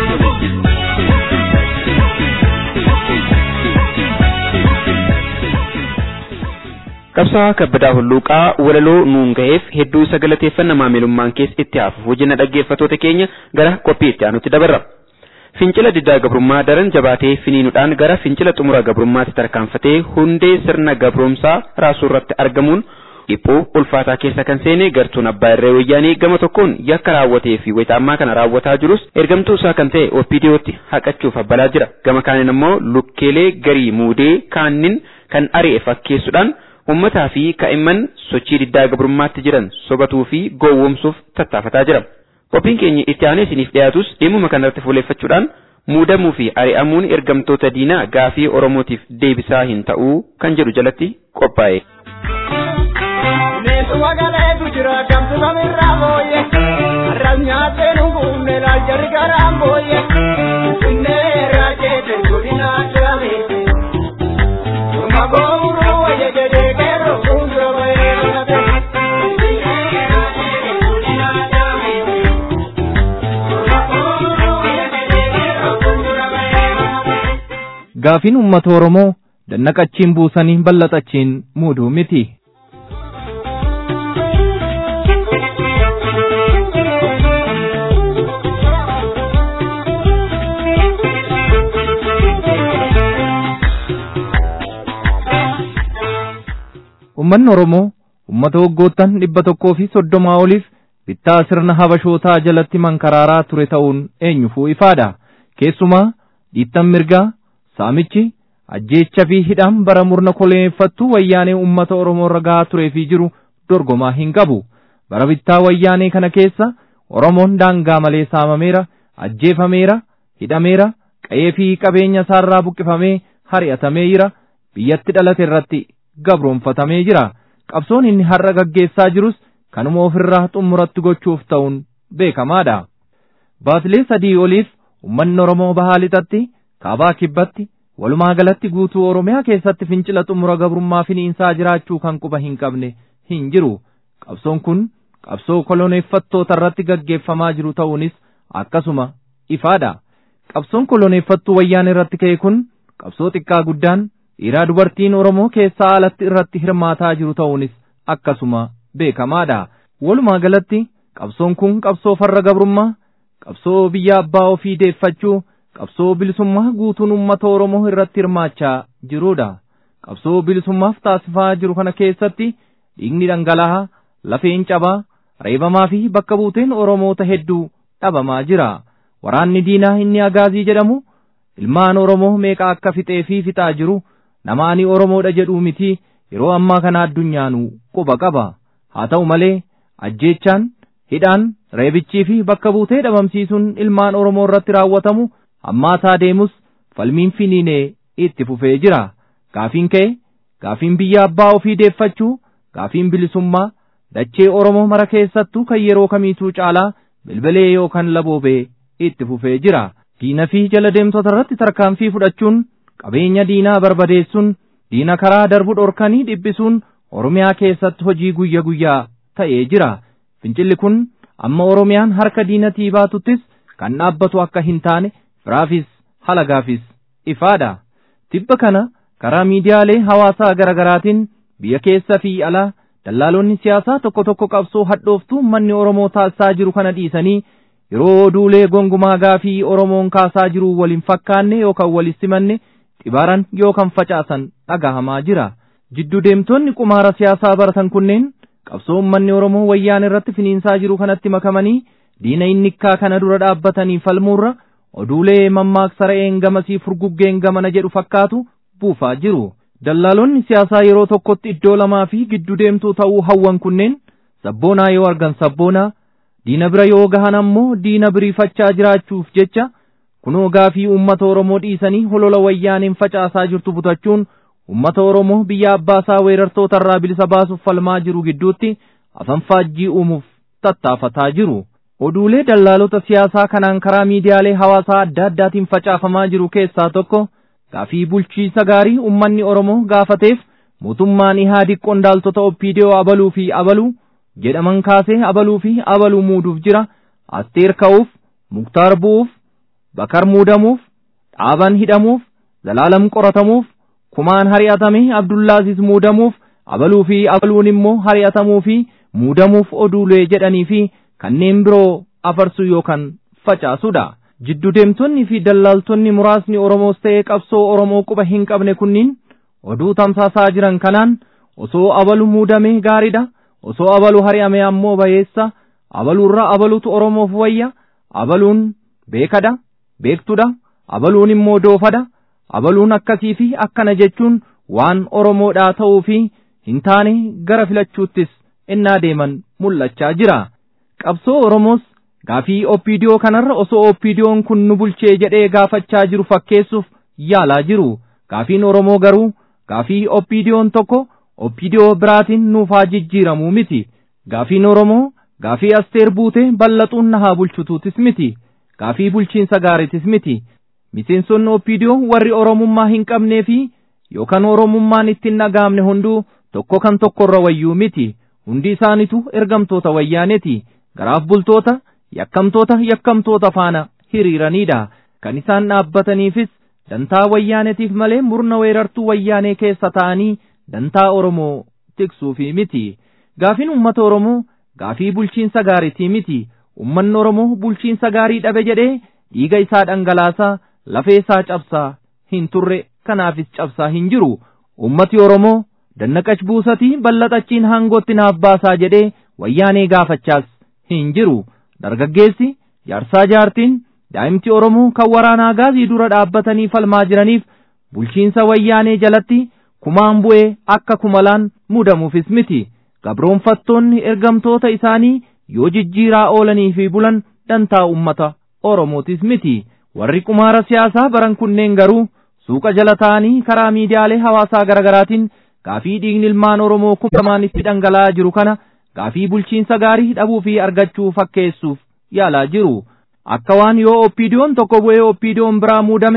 Qabsaa kabbadaa hulluuqaa walaloo nuun ga'eef hedduu isa galateeffanna maamilummaan keessa itti hafuuf wajjina dhaggeeffatoota keenya gara qophii itti aanutti dabarra. Fincila diddaa gabrummaa daran jabaatee finiinuudhaan gara fincila xumura gabrummaatti tarkaanfatee hundee sirna gabrumsaa raasuu irratti argamuun dhiphuu ulfaataa keessa kan seene gartuun abbaa irree wayyaanii gama tokkoon yakka raawwatee fi wayita ammaa kana raawwataa jirus ergamtuu isaa kan ta'e OPDOtti haqachuuf abbalaa jira. Gama kaaniin immoo lukkeelee garii muudee kaannin kan ari'e fakkeessuudhaan ummataa fi kaa'imman sochii diddaa gabrummaatti jiran sobatuu fi gowwoomsuuf tattaafataa jira. Qophiin keenya itti aanee isiniif dhiyaatus dhimma kanarratti fuuleeffachuudhaan muudamuu fi ari'amuun ergamtoota diinaa gaafii Oromootiif deebisaa hin ta'uu kan jedhu jalatti qophaa'e. Neetuma galeetu jira kamtu kamirraa booyye har'as nyaatee nu guunne laal jarri garaan booyye finfinnee irraa jeete godina addaame Durma goomuruu wayya jedhee qeerroo fuuldura bahee dhugate. Gaafiin uummata Oromoo dannaqachiin buusanii bal'atachiin muuduu miti. Uummanni Oromoo uummata waggoottan dhibba tokkoo fi soddomaa oliif bittaa sirna habashootaa jalatti mankaraaraa ture ta'uun eenyufuu ifaadha. Keessumaa dhiittan mirgaa, saamichi, ajjeecha fi hidhaan bara murna koleeffattuu wayyaanee uummata Oromoo irra gahaa turee fi jiru dorgomaa hin qabu. Bara bittaa wayyaanee kana keessa Oromoon daangaa malee saamameera, ajjeefameera, hidhameera, qa'ee fi qabeenya isaarraa buqqifamee hari'atamee jira, biyyatti dhalate irratti gabroonfatamee jira. Qabsoon inni har'a gaggeessaa jirus kanuma ofirraa xumuratti gochuuf ta'uun beekamaadha. Baatilee sadii oliif uummanni Oromoo bahaa lixatti, kaabaa kibbatti, walumaa galatti guutuu oromiyaa keessatti fincila xumura gabrummaa finiinsaa jiraachuu kan quba hin qabne hin jiru qabsoon kun qabsoo koloneeffattoota irratti gaggeeffamaa jiru ta'uunis akkasuma ifaadha qabsoon koloneeffattuu wayyaan irratti ka'e kun qabsoo xiqqaa guddaan dhiiraa dubartiin oromoo keessaa alatti irratti hirmaataa jiru ta'uunis akkasuma beekamaadha walumaa galatti qabsoon kun qabsoo farra gabrummaa qabsoo biyya abbaa ofii deeffachuu qabsoo bilisummaa guutuun uummata oromoo irratti hirmaachaa jirudha qabsoo bilisummaaf taasifamaa jiru kana keessatti dhiigni dhangala'aa lafeen cabaa reebamaa fi bakka buuteen oromoota hedduu dhabamaa jira waraanni diinaa inni agaazii jedhamu ilmaan oromoo meeqa akka fixee fi fixaa jiru namaani oromoodha jedhuu miti yeroo ammaa kana addunyaanuu quba qaba haa ta'u malee ajjeechaan hidhaan reebichii fi bakka buutee dhabamsiisuun ilmaan oromoo irratti raawwatamu hammaataa deemus falmiin finiinee itti fufee jira gaafiin ka'e gaafiin biyya abbaa ofii deeffachuu gaafiin bilisummaa dachee oromoo mara keessattuu kan yeroo kamiituu caalaa bilbilee yookaan laboobee itti fufee jira diina fi jala deemtota irratti tarkaanfii fudhachuun qabeenya diinaa barbadeessuun diina karaa darbu dhorkanii dhiphisuun oromiyaa keessatti hojii guyya guyyaa ta'ee jira fincilli kun amma oromiyaan harka diinatii baatuttis kan dhaabbatu akka hin taane firaafis halagaafis ifaadha tibba kana karaa miidiyaalee hawaasaa garagaraatiin biyya keessa fi alaa dallaalonni siyaasaa tokko tokko qabsoo hadhooftuu manni oromoo taasisaa jiru kana dhiisanii yeroo oduulee gongumaa gaafii oromoon kaasaa jiru waliin fakkaanne yookaan walis simanne xibaaran yookaan facaasan dhagahamaa jira jiddu deemtonni qumaara siyaasaa baratan kunneen qabsoo ummanni oromoo wayyaan irratti finiinsaa jiru kanatti makamanii diina innikkaa kana dura dhaabbatanii falmuurra oduulee mammaaksa re'een gamasii furguggeen gamana jedhu fakkaatu buufaa jiru dallaalonni siyaasaa yeroo tokkotti iddoo lamaa fi giddu deemtuu ta'uu hawwan kunneen sabboonaa yoo argan sabboonaa diina bira yoo gahan ammoo diina biriifachaa jiraachuuf jecha kunoo gaafii uummata oromoo dhiisanii holola wayyaaniin facaasaa jirtu butachuun uummata oromoo biyya abbaasaa weerartoota irraa bilisa baasuuf falmaa jiru gidduutti afanfaajjii uumuuf tattaafataa jiru oduulee dallaalota siyaasaa kanaan karaa miidiyaalee hawaasaa adda addaatiin facaafamaa jiru keessaa tokko gaafii bulchiisa gaarii ummanni oromoo gaafateef mootummaan ihaadiq qondaaltota oppiidiyoo abaluu fi abaluu jedhaman kaasee abaluu fi abaluu muuduuf jira asteer ka'uuf muktaar bu'uuf bakar muudamuuf dhaaban hidhamuuf zalaalam qoratamuuf kumaan hari'atame abdullaaziz muudamuuf abaluu fi abaluun immoo hari'atamuu fi muudamuuf oduulee jedhanii fi kanneen biroo afarsuu yookaan facaasudha. Jiddu deemtonni fi dallaaltonni muraasni Oromoos ta'ee qabsoo Oromoo quba hin qabne kunniin oduu tamsaasaa jiran kanaan osoo abalu muudamee gaariidha. Osoo abalu hari'ame ammoo bayeessa. Abaluurra abalutu Oromoof wayya. Abaluun beekadha. Beektudha. Abaluun immoo doofadha. Abaluun akkasii fi akkana jechuun waan Oromoodhaa ta'uu fi hin taane gara filachuuttis innaa deeman mul'achaa jira. Qabsoo Oromoos gaafii oppiidiyoo kanarra osoo oppiidiyoon kun nu bulchee jedhee gaafachaa jiru fakkeessuuf yaalaa jiru. Gaafiin Oromoo garuu gaafii oppiidiyoon tokko oppiidiyoo biraatiin nuuf haa jijjiiramuu miti. Gaafiin Oromoo gaafii asteer buutee bal'axuun na haa bulchutuutis miti. Gaafii bulchiinsa gaariitis miti. Miseensonni oppiidiyoo warri Oromummaa hin qabnee fi yookaan Oromummaan ittiin dhaga'amne hunduu tokko kan tokkorra wayyuu miti. Hundi isaanitu ergamtoota wayyaaneeti. Garaaf bultoota yakkamtoota yakkamtoota faana hiriiranidha. Kan isaan dhaabbataniifis dantaa wayyaaneetiif malee murna weerartuu wayyaanee keessa ta'anii dantaa Oromoo tiksuufi miti. Gaafiin uummata Oromoo gaafii bulchiinsa gaariitii miti. Uummanni Oromoo bulchiinsa gaarii dhabe jedhee dhiiga isaa dhangalaasaa lafee isaa cabsaa hin turre kanaafis cabsaa hin jiru. Uummati Oromoo dannaqach buusatii bal'axachiin hangootti naaf baasaa jedhee wayyaanee gaafachaas hin jiru. Dargaggeessi jaarsaa jaartiin daa'imti Oromoo kan waraanaa gaazii dura dhaabbatanii falmaa jiraniif bulchiinsa wayyaanee jalatti kumaan bu'ee akka kumalaan muudamuufis miti. Gabroonfattoonni ergamtoota isaanii yoo jijjiiraa oolanii fi bulan dantaa uummata Oromootis miti. Warri qumaara siyaasaa baran kunneen garuu suuqa jala ta'anii karaa miidiyaalee hawaasaa garaagaraatiin gaafii dhiigni ilmaan Oromoo kumamaan itti dhangala'aa jiru kana gaafii bulchiinsa gaarii dhabuu fi argachuu fakkeessuuf yaalaa jiru. Akka waan yoo oppiidiyoon tokko bu'ee oppiidiyoon biraa muudame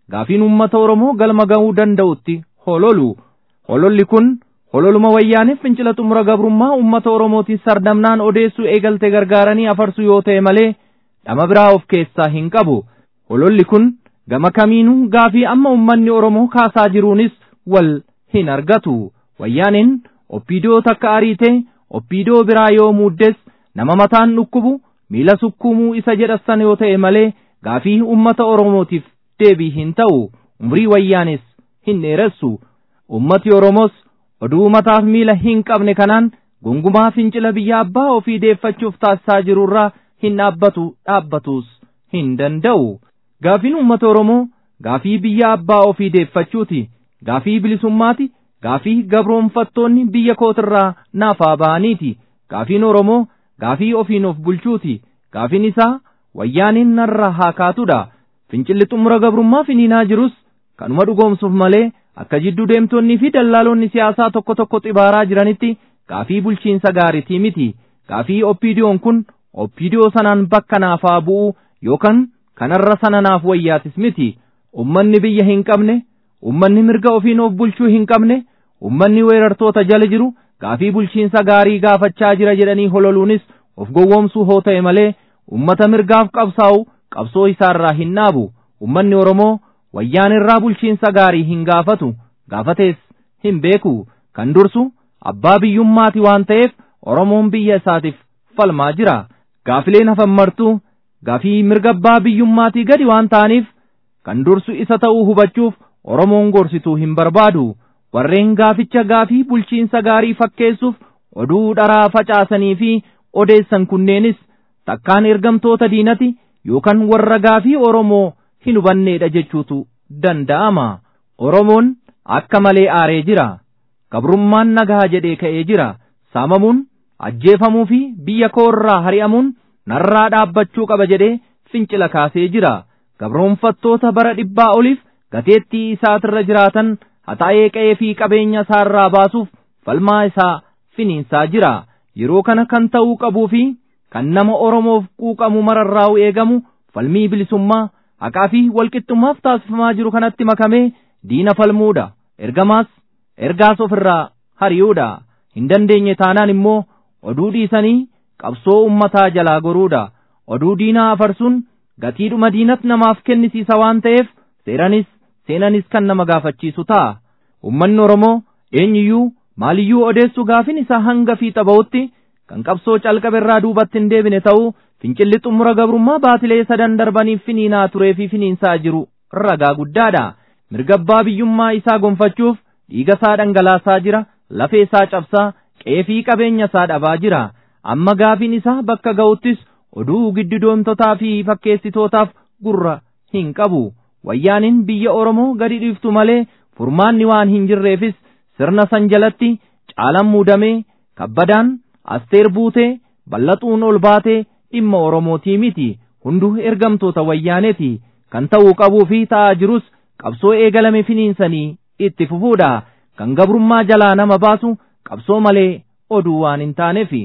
gaafiin uummata Oromoo galma ga'uu danda'utti hololu. Hololli kun hololuma wayyaaniif fincila xumura gabrummaa uummata Oromootiin sardamnaan odeessuu eegalte gargaaranii afarsu yoo ta'e malee dhama biraa of keessaa hin qabu. Hololli kun gama kamiinuu gaafii amma uummanni Oromoo kaasaa jiruunis wal hin argatu. Wayyaaniin oppiidoo takka ariitee oppiidoo biraa yoo muuddes nama mataan dhukkubu miila sukkuumuu isa jedhassan yoo ta'e malee gaafii uummata Oromootiif deebii hin ta'u. Umrii wayyaanis hin dheeressu. Uummati Oromoos oduu mataaf miila hin qabne kanaan gongumaa fincila biyya abbaa ofii deeffachuuf taasisaa jirurraa hin dhaabbatu dhaabbatus hin danda'u. Gaafiin uummata Oromoo gaafii biyya abbaa ofii deeffachuuti. Gaafii bilisummaati. Gaafii gabroonfattoonni biyya kootirraa naafaa ba'aniiti. Gaafiin Oromoo gaafii ofiin of bulchuuti. Gaafiin isaa wayyaaniin narra haa kaatudha. Fincilli xumura gabrummaa finiinaa jirus kanuma dhugoomsuuf malee akka jidduu deemtonnii fi dallaalonni siyaasaa tokko tokko xibaaraa jiranitti gaafii bulchiinsa gaariitii miti. Gaafii oppiidiyoon kun oppiidiyoo sanaan bakka naafaa bu'uu yookaan kanarra sana naaf wayyaatis miti. Ummanni biyya hin qabne, ummanni mirga ofiin of bulchuu hin qabne, ummanni weerartoota jala jiru gaafii bulchiinsa gaarii gaafachaa jira jedhanii hololuunis of gowwoomsuu hoo ta'e malee ummata mirgaaf qabsaa'u qabsoo isaarraa hin dhaabu. Ummanni Oromoo wayyaan irraa bulchiinsa gaarii hin gaafatu gaafatees hin beeku kan dursu abbaa biyyummaati waan ta'eef Oromoon biyya isaatiif falmaa jira. Gaafileen hafan martuu gaafii mirga abbaa biyyummaatii gadi waan ta'aniif kan dursu isa ta'uu hubachuuf Oromoon gorsituu hin barbaadu. Warreen gaaficha gaafii bulchiinsa gaarii fakkeessuuf oduu dharaa facaasanii fi odeessan kunneenis takkaan ergamtoota diinati yookaan warra gaafii Oromoo hin hubanneedha jechuutu danda'ama. Oromoon akka malee aaree jira. Gabrummaan nagaa jedhee ka'ee jira. Saamamuun, ajjeefamuu fi biyya koorraa hari'amuun narraa dhaabbachuu qaba jedhee fincila kaasee jira. Gabroonfattoota bara dhibbaa oliif gateettii isaatirra jiraatan haxaa'ee qa'ee fi qabeenya isaarraa baasuuf falmaa isaa finiinsaa jira. Yeroo kana kan ta'uu qabuu fi kan nama Oromoof quuqamu mararraa'u eegamu falmii bilisummaa haqaa fi walqixxummaaf taasifamaa jiru kanatti makamee diina falmuudha. Ergamaas ergaas ofirraa hari'uudha. Hin dandeenye taanaan immoo oduu dhiisanii qabsoo ummataa jalaa goruudha. Oduu diinaa afarsuun gatiidhuma diinat namaaf kennisiisa waan ta'eef seeranis seenanis kan nama gaafachiisu ta'a. Ummanni Oromoo eenyuyyuu maaliyyuu odeessuu gaafin isaa hanga fiixa ba'utti kan qabsoo calqabe irraa duubatti hin deebine ta'uu fincilli xumura gabrummaa baatilee sadan darbaniif finiinaa turee fi finiinsaa jiru ragaa guddaadha. Mirga abbaa biyyummaa isaa gonfachuuf dhiiga isaa dhangalaasaa jira, lafee isaa cabsaa, qe'ee fi qabeenya isaa dhabaa jira. Amma gaafiin isaa bakka ga'uttis oduu giddidoomtotaa fi fakkeessitootaaf gurra hin qabu. Wayyaaniin biyya Oromoo gadi dhiiftu malee furmaanni waan hin jirreefis sirna san jalatti caalan muudamee kabbadaan asteer buutee bal'axuun ol baatee dhimma Oromootii miti hunduu ergamtoota wayyaaneeti kan ta'uu qabuu fi ta'aa jirus qabsoo eegalame finiinsanii itti fufuudha kan gabrummaa jalaa nama baasu qabsoo malee oduu waan hin taaneefi.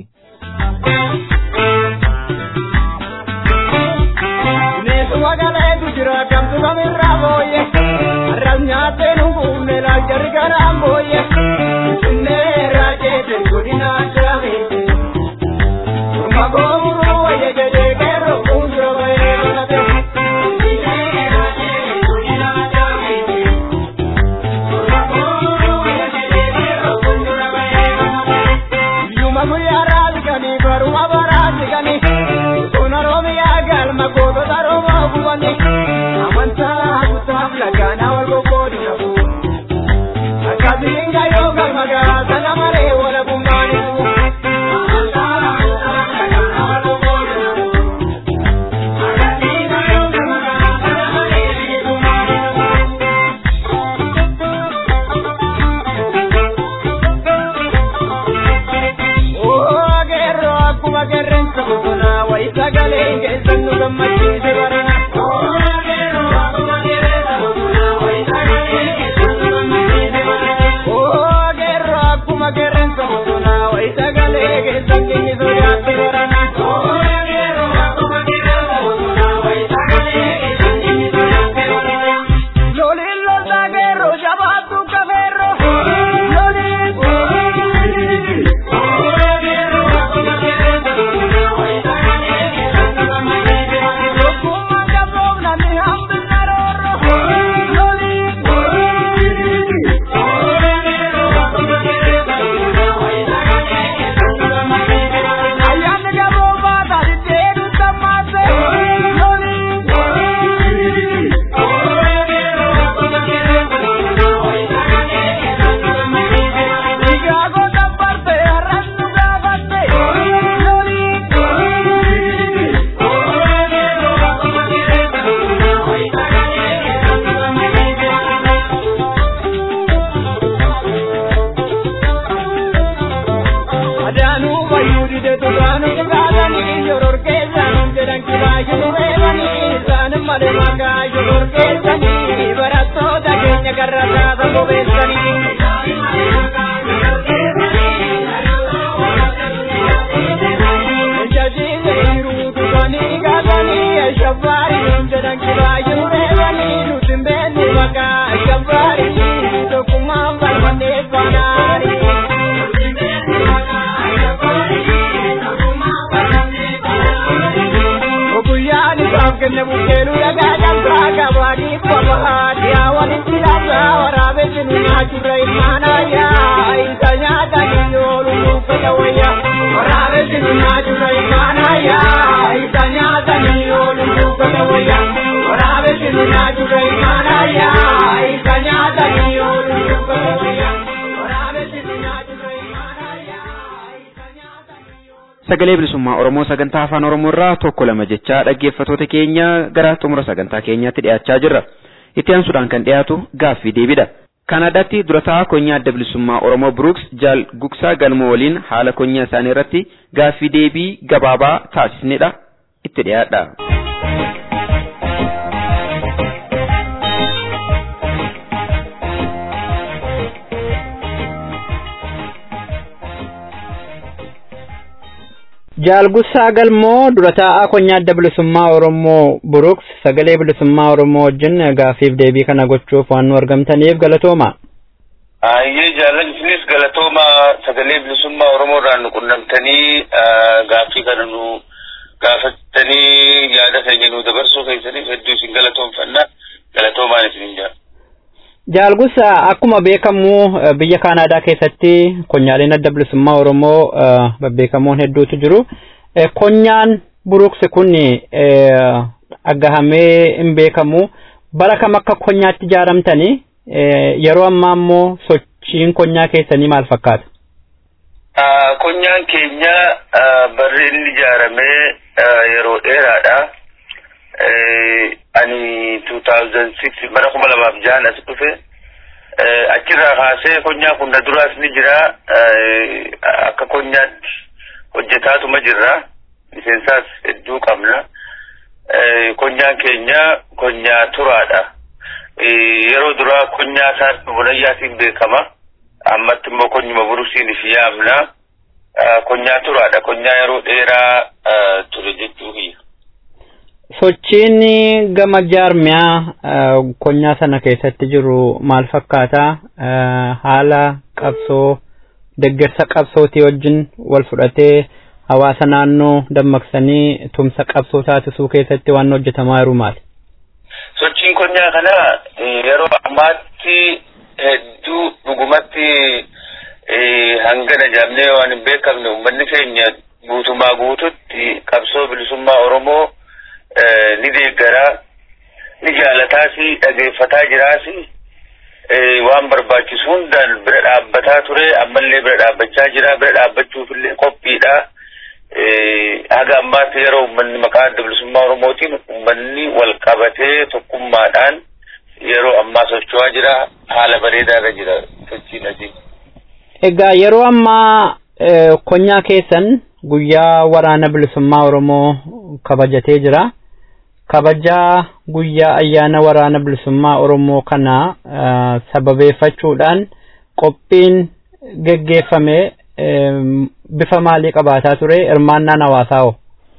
Magaleetu jira kamtu kamirraa booyye arras nyaattee nu buufne laaljarri garaan booyye finfinnee raajeete godina addaamete turma goomuruu wayya jedhee qeerroo fuuldura bahee godhate finfinnee raajeete godina addaamete turma goomuruu wayya jedhee qeerroo fuuldura bahee godhate biyyuma guyyaa raasiganii baruma baraasiganii Kuna Oromiyaa galma gootota Oromoo gubani amantaa kutaaf lagaanaa wal gogoodi qabu. Akkasiin gayyoo galma garaa sana malee wala bumbaanisu. Amantaa kutaaf lagaanaa wal gogoodi qabu. Akkasiin gayyoo galma garaa sana malee wala bumbaanisu. Oo ageerroo akkuma qeerransa bosonaa wayi sagalee keessan nu gammachiise barana. Oo ageerroo akkuma qeerransa bosonaa wayi sagalee keessan nu gammachiise barana. Oo turre ilmaanayyaa isa nyaatanii ooluu fedha wayyaa waraabessi minaa turre ilmaanayyaa isa nyaatanii ooluu fedha wayyaa waraabessi minaa turre ilmaanayyaa isa nyaatanii ooluu fedha wayyaa waraabessi minaa turre ilmaanayyaa isa nyaatanii sagalee bilisummaa oromoo sagantaa afaan oromoo irraa tokko lama jechaa dhaggeeffatoota keenya gara xumura sagantaa keenyaatti dhiyaachaa jirra itti aansuudhaan kan dhiyaatu gaaffii deebidha kaanaadaatti durataa konyaa adda bilisummaa oromoo bruks jaal gugsaa galmoo waliin haala konyaa isaanii irratti gaaffii deebii gabaabaa taasisnedha itti dhiyaadha. Jaalgussaa Galmoo dura taa'aa konyaa adda bilisummaa Oromoo Buruks sagalee bilisummaa Oromoo wajjin gaaffiif deebii kana gochuuf waan nu argamtaniif galatooma. Ayyee jaallan isinis galatooma sagalee bilisummaa Oromoo irraa nu qunnamtanii gaaffii kana nu gaafattanii yaada keenya nu dabarsuu keessaniif hedduu isin galatoomfanna galatoomaan isin jira. Jaalgusa akkuma beekamu biyya Kaanaadaa keessatti konyaaleen adda bilisummaa Oromoo babbeekamoon hedduutu jiru. Konyaan buruksi kun agahamee hin beekamu. Bara kam akka konyaatti ijaaramtanii yeroo ammaa immoo sochiin konyaa keessanii maal fakkaata? Konyaan keenya barri inni ijaaramee yeroo dheeraadha. ani 2006 bara kuma lamaaf jahan as dhufe achirraa kaasee konyaa kun na duraas ni jira akka konyaatti hojjetaatuma jirra miseensaas hedduu qabna konyaan keenya konyaa turaadha yeroo duraa konyaa isaan bunayyaatiin beekama ammatti immoo konyuma buruksiin ifi yaamna konyaa turaadha konyaa yeroo dheeraa ture jechuu kiyya. Sochiin gama jaarmiyaa konyaa sana keessatti jiru maal fakkaata? Haala qabsoo deggersa qabsootii wajjin wal fudhatee hawaasa naannoo dammaqsanii tumsa qabsoo taasisuu keessatti waan hojjetamaa jiru maali? Sochiin konyaa kana yeroo ammaatti hedduu dhugumatti hangana jaamnee waan hin beekamne uummanni keenya guutumaa guututti qabsoo bilisummaa Oromoo ni deeggaraa ni jaalataasi dhageeffataa jiraasi waan barbaachisu hundaan bira dhaabbataa ture ammallee bira dhaabbachaa jira bira dhaabbachuufillee qophiidha haga ammaatti yeroo uummanni maqaa adda bilisummaa oromootiin uummanni wal qabatee tokkummaadhaan yeroo ammaa socho'aa jira haala bareedaarra jira sochiin asii. Egaa yeroo ammaa konyaa keessan guyyaa waraana bilisummaa oromoo kabajatee jira. kabajaa guyyaa ayyaana waraana bilisummaa oromoo kana sababeeffachuudhaan qophiin geggeeffame bifa maalii qabaataa ture hirmaannaan hawaasaa hoo?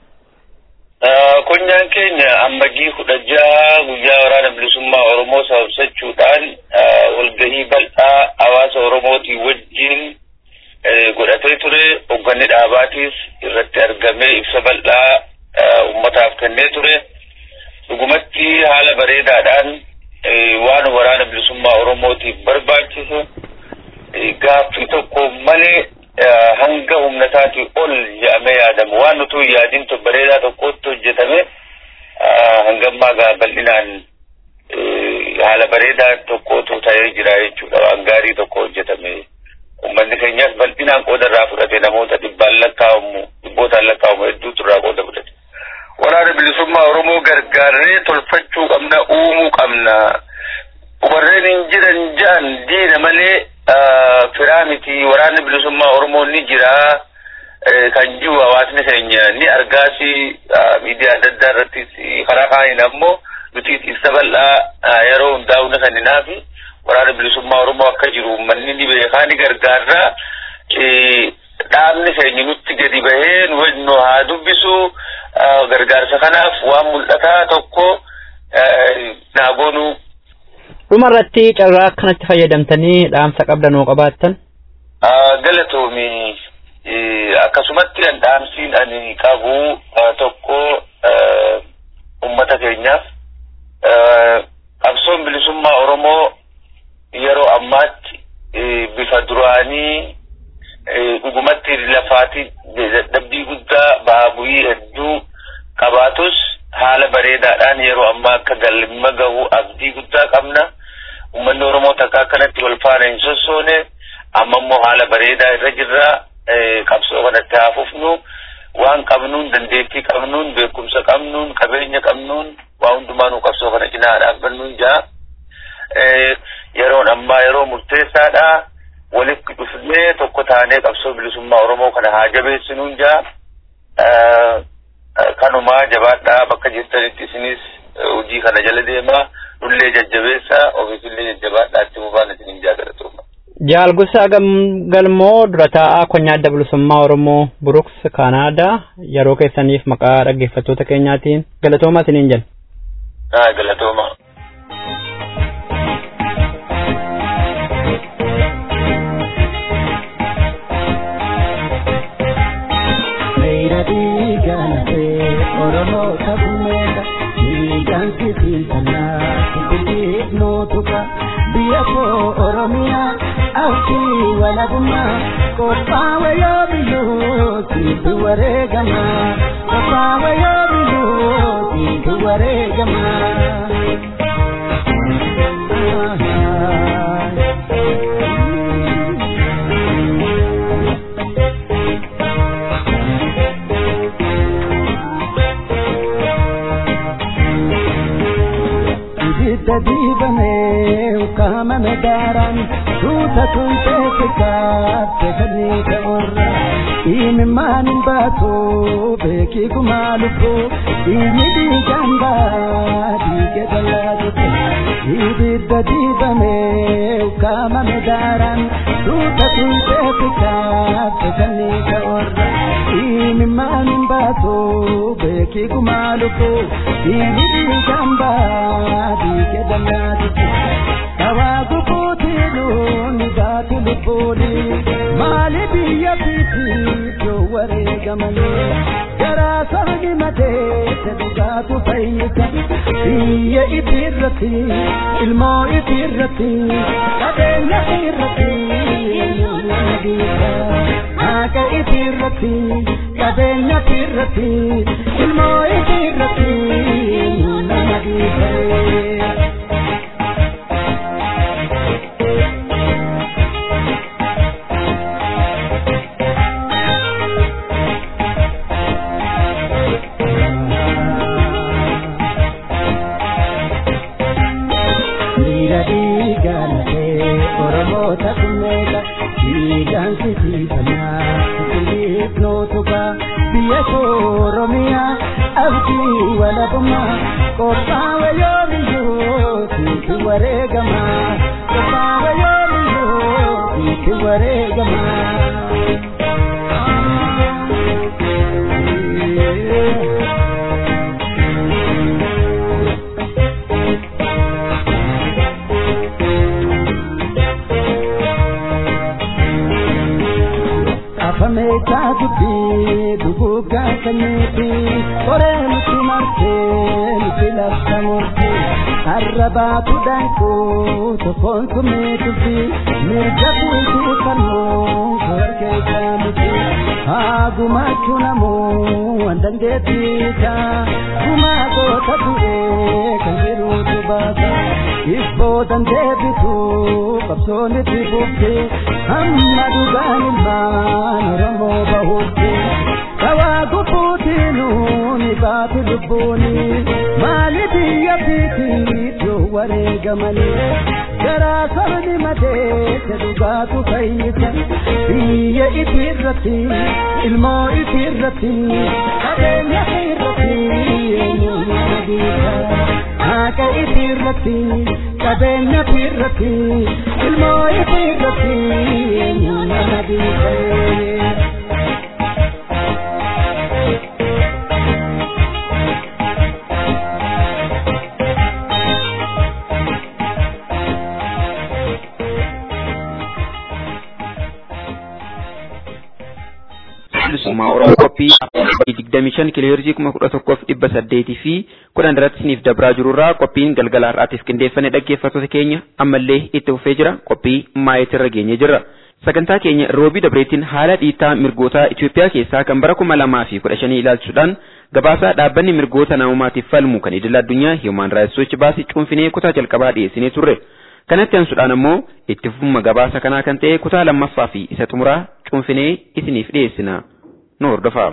Konyaan keenya ammajii kudha jaha guyyaa waraana bilisummaa oromoo sababsachuudhaan walgahii bal'aa hawaasa oromootii wajjin godhatee ture hoogganni dhaabaatiis irratti argamee ibsa bal'aa ummataaf kennee ture. dhugumatti haala bareedaadhaan waan waraana bilisummaa oromootiif barbaachisu gaaffii tokko malee hanga humnataatii ol jedhamee yaadamu waan nutu yaadin bareedaa tokkotti hojjetame hangammaa gaa bal'inaan haala bareedaa tokkotu ta'ee jira jechuudha waan gaarii tokko hojjetame ummanni keenyas bal'inaan qooda irraa fudhate namoota dhibbaan lakkaa'amu dhibbootaan lakkaa'amu hedduutu irraa qooda fudhate. waraana bilisummaa oromoo gargaarree tolfachuu qabna uumuu qabna warreen hin jiran ja'an diina malee firaa miti waraanni bilisummaa oromoo ni jira kan jiru hawaasni keenya ni argaasi miidiyaa adda addaa irrattis karaa kaaniin ammoo nuti ibsa bal'aa yeroo hundaa'u ni kenninaafi waraana bilisummaa oromoo akka jiru uummanni ni beekaa ni gargaarraa dhaabni keenya nutti gadi bahee nu haa dubbisu gargaarsa kanaaf waan mul'ataa tokko naa goonuu. Dhuma irratti carraa akkanatti fayyadamtanii dhaamsa qabdanoo qabaattan. Galatoomi akkasumatti dhaamsiin ani qabu tokko ummata keenyaaf qabsoon bilisummaa Oromoo yeroo ammaatti bifa duraanii dhugumatti lafaati dadhabbii guddaa baabu'ii hedduu qabaatus haala bareedaadhaan yeroo ammaa akka galma gahu abdii guddaa qabna. Uummanni Oromoo takka akkanatti wal faana hin sossoone amma immoo haala bareedaa irra jirra qabsoo kanatti haa fufnu waan qabnuun dandeettii qabnuun beekumsa qabnuun qabeenya qabnuun waa hundumaanuu qabsoo kana cinaa dhaabbannuun jaa yeroon ammaa yeroo murteessaadha walitti dhufnee tokko taanee qabsoo bilisummaa Oromoo kana haa jabeessinuun jaa kanumaa jabaadhaa bakka jirtanitti isinis hojii kana jala deemaa nullee jajjabeessaa ofiisillee jajjabaadhaa itti mubaan isinin jaagalatuuma. Jaalgusaa galmoo dura taa'aa konyaa adda bilisummaa Oromoo Buruks Kaanaadaa yeroo keessaniif maqaa dhaggeeffattoota keenyaatiin galatooma isiniin jenna. Ah, galatooma. Oromoo tabumeedha, dhiigaan sibiilannaa, sibiiliif nootuka, biyya koo Oromiyaa, abdii walabummaa, qophaa'e yoo biyyoo, siitu wareegamaa, qophaa'e yoo biyyoo, siitu wareegamaa. ibidda diibamee ukkaamame daaraan tuuta tuntee kaafte kannii ta'urra imimmaan hin baatu beekii kumaa lubbuu inni dhiigaan baa dhiige dallaatutte ibidda diibamee ukkaamame daaraan tuuta tuntee kaafte kannii ta'urra imimmaan hin baatu beekii kumaa lubbuu inni dhiigaan baa dhiige dallaatutte dawaa gubuutiinuun baatu lubbuuni maali biyya fiitiitu wareegamanii garaa sabni madeesse dhugaatu fayyisa biyya ifiirratti ilmoo ifiirratti qabeenya ifiirratti nama dhiisa haqa ifiirratti qabeenya ifiirratti ilmoo ifiirratti nama dhiisa. Dhiira dhiigaanatee Oromoota kunneeta dhiigaan sisiifanaa sisiliif nootuka biyya koo Oromiyaa abdii walabummaa qophaa'e yoo biyyoo siiti wareegamaa qophaa'e yoo biyyoo siiti wareegamaa. afameetaa dubbii duguuggaa kanneeti qoree nuti martee nuti labsa murtii har'a baatu daakuu tokkoon tumee dubbii mirga buutuu fannoo korkeessaa miti haa gumaachuu namuu waan dandeettiisa gumaa goota bu'ee kan jiruutu baasa ibboo dandeebituu qabsoon itti bubbee hamma dhugaan ilmaan oromoo bahuutti kawaa gubuutiinuuni baatu lubbuuni maali biyya fiitiitu wareegamanii garaa sabni madeesse dhugaatu fayyisa biyya ifiirratti ilmoo ifiirratti qabeenya ifiirratti eenyummaa dhiisa haqa ifiirratti qabeenya ifiirratti ilmoo ifiirratti eenyummaa dhiisa. bilisummaa Oromoo qophii digdamii shan kiloheerzii kuma kudha tokkoof dhibba saddeetii fi kudhan irratti isiniif dabraa jirurraa qophiin galgala har'aatiif qindeeffame dhaggeeffattoota keenya ammallee itti fufee jira qophii maayetirra geenye jirra. Sagantaa keenya roobii dabreetiin haala dhiittaa mirgoota Itoophiyaa keessaa kan bara kuma lamaa fi kudha shanii ilaalchuudhaan gabaasaa dhaabbanni mirgoota namoomaatiif falmu kan idil addunyaa Human Rights Watch baasii cuunfinee kutaa jalqabaa dhiyeessinee turre. Kanatti aansuudhaan ammoo itti fufuma gabaasa kanaa kan ta'e kutaa lammaffaa fi isa xumuraa cuunfinee isiniif dhiyeessina. Nu hordofaa.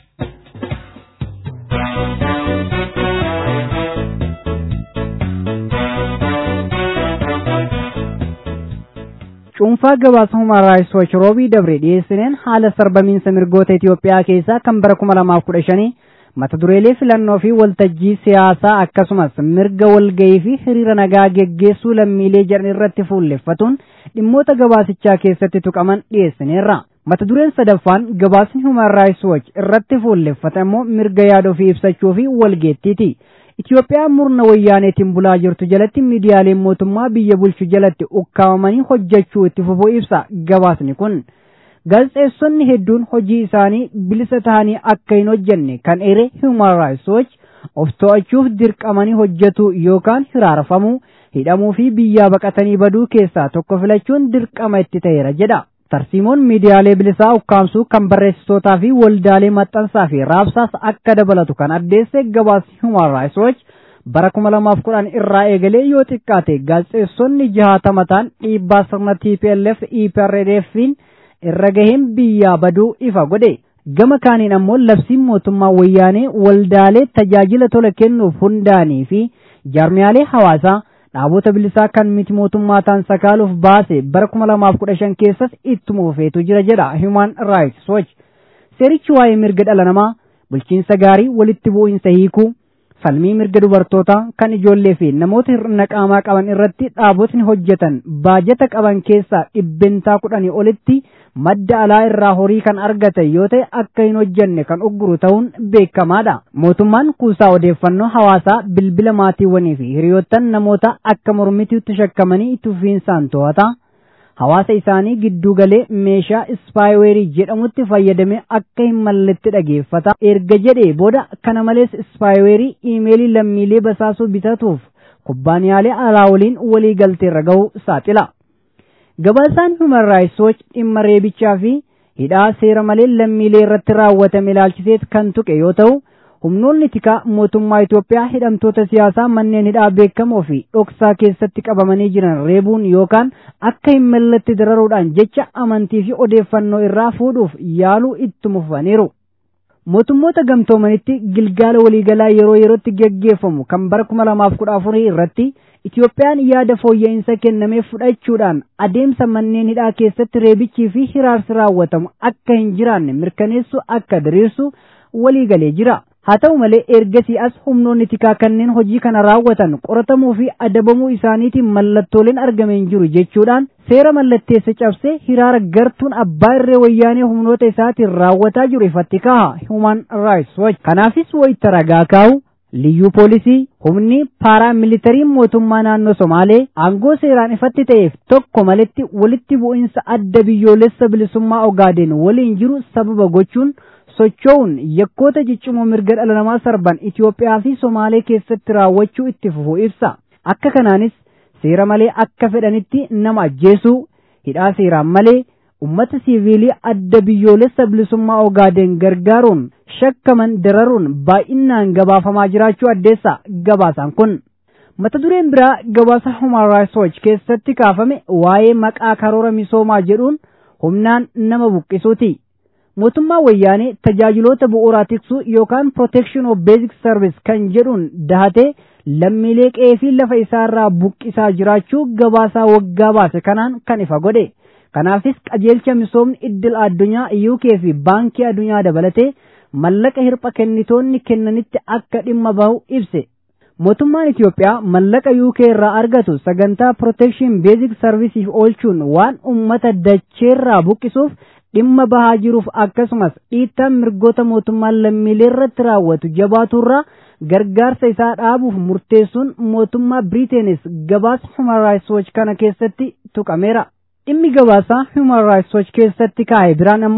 cuunfaa gabaasa Human Rights Watch roobii dabre dhiyeessineen haala sarbamiinsa mirgoota Itoophiyaa keessaa kan bara kuma lamaaf kudha shanii mata dureelee filannoo fi waltajjii siyaasaa akkasumas mirga walgahii fi hiriira nagaa geggeessuu lammiilee jedhan irratti fuulleffatuun dhimmoota gabaasichaa keessatti tuqaman dhiyeessineerra. Mata dureen sadaffaan gabaasni Human Rights Watch irratti fuulleffate immoo mirga yaada ofii ibsachuu fi walgeettiiti. Itoophiyaan murna wayyaaneetiin bulaa jirtu jalatti miidiyaaleen mootummaa biyya bulchu jalatti ukkaamamanii hojjechuu itti fufuu ibsa gabaasni kun. Gaazexeessonni hedduun hojii isaanii bilisa tahanii akka hin hojjenne kan ere Human Rights Watch of to'achuuf dirqamanii hojjetu yookaan hiraarfamuu, hidhamuu fi biyyaa baqatanii baduu keessaa tokko filachuun dirqama itti ta'eera jedha. Tarsiimoon miidiyaalee bilisaa ukkaamsuu kan barreessitootaa fi waldaalee maxxansaa fi raabsaas akka dabalatu kan addeesse gabaasni Human Rights Watch bara kuma lamaaf kudhan irraa eegalee yoo xiqqaate gaazexeessonni jahatama ta'an dhiibbaa sirna TPLF EPRDF'n irra gaheen biyyaa baduu ifa godhe. Gama kaaniin ammoo labsiin mootummaa wayyaanee waldaalee tajaajila tola kennuuf hundaanii fi jaarmiyaalee hawaasaa dhaabota bilisaa kan miti mootummaa ta'an sakaaluuf baase bara kuma lamaaf kudha shan keessas ittuma fufeetu jira jedha Human Rights Watch. Seerichi waa'ee mirga dhala namaa bulchiinsa gaarii walitti bu'iinsa hiikuu falmii mirga dubartootaa kan ijoollee fi namoota hir'ina qaamaa qaban irratti dhaabotni hojjetan baajata qaban keessaa dhibbentaa kudhanii olitti madda alaa irraa horii kan argatan yoo ta'e akka hin hojjenne kan ugguru ta'uun beekamaadha. Mootummaan kuusaa odeeffannoo hawaasaa bilbila maatiiwwanii fi hiriyoottan namoota akka mormitiitti shakkamanii itti fufiinsaan to'ata. Hawaasa isaanii gidduu galee meeshaa ispaayiweerii jedhamutti fayyadamee akka hin malletti dhageeffata. Erga jedhee booda kana malees ispaayiweerii iimeelii lammiilee basaasuu bitatuuf kubbaaniyaalee alaa waliin walii galteerra ga'uu saaxila. Gabaasaan Human Rights Watch dhimma reebichaa fi hidhaa seera malee lammiilee irratti raawwatame ilaalchiseet kan tuqe yoo ta'u, humnoonni tikaa mootummaa Itoophiyaa hidhamtoota siyaasaa manneen hidhaa beekamoo fi dhoksaa keessatti qabamanii jiran reebuun yookaan akka hin malletti dararuudhaan jecha amantii fi odeeffannoo irraa fuudhuuf yaaluu ittuma fufaniiru. Mootummoota gamtoomanitti gilgaala waliigalaa yeroo yerootti geggeeffamu kan bara kuma lamaaf kudha afurii irratti Itoophiyaan yaada fooyya'insa kennamee fudhachuudhaan adeemsa manneen hidhaa keessatti reebichii fi hiraarsi raawwatamu akka hin jiraanne mirkaneessu akka diriirsu waliigalee jira. Haa ta'u malee ergasii as humnoonni tikaa kanneen hojii kana raawwatan qoratamuu fi adabamuu isaaniitiin mallattooleen argame hin jiru jechuudhaan seera mallatteessa cabsee hiraara gartuun abbaa irree wayyaanee humnoota isaatiin raawwataa jiru ifatti kaha Human Rights Watch. Kanaafis wayita ragaa kaa'u liyyuu poolisii humni paaraamilitariin mootummaa naannoo Somaalee aangoo seeraan ifatti ta'eef tokko maletti walitti bu'insa adda biyyoolessa bilisummaa Ogaadeen waliin jiru sababa gochuun socho'uun yakkoota ciccimoo mirga dhala namaa sarban Itoophiyaa fi Somaalee keessatti raawwachuu itti fufuu ibsa. Akka kanaanis seera malee akka fedhanitti nama ajjeesuu, hidhaa seeraan malee ummata siiviilii adda biyyoolessa bilisummaa Ogaadeen gargaaruun shakkaman dararuun baay'inaan gabaafamaa jiraachuu addeessa gabaasaan kun. Mata dureen biraa gabaasa Human Rights Watch keessatti kaafame waa'ee maqaa karoora misoomaa jedhuun humnaan nama buqqisuuti. mootummaa wayyaanee tajaajiloota bu'uuraa tiksuu yookaan protection of basic service kan jedhuun dahatee lammiilee qe'ee fi lafa isaarraa buqqisaa jiraachuu gabaasaa waggaa baase kanaan kan ifa godhe. Kanaafis qajeelcha misoomni iddil addunyaa UK fi baankii addunyaa dabalatee mallaqa hirpha kennitoonni kennanitti akka dhimma bahu ibse. Mootummaan Itoophiyaa mallaqa UK irraa argatu sagantaa protection basic service oolchuun waan ummata dacheerraa buqqisuuf dhimma bahaa jiruuf akkasumas dhiittaan mirgoota mootummaan lammiilee irratti raawwatu jabaaturraa gargaarsa isaa dhaabuuf murteessuun mootummaa Biriiteenis gabaasa Human Rights Watch kana keessatti tuqameera. Dhimmi gabaasaa Human Rights Watch keessatti kaa'e biraan ammoo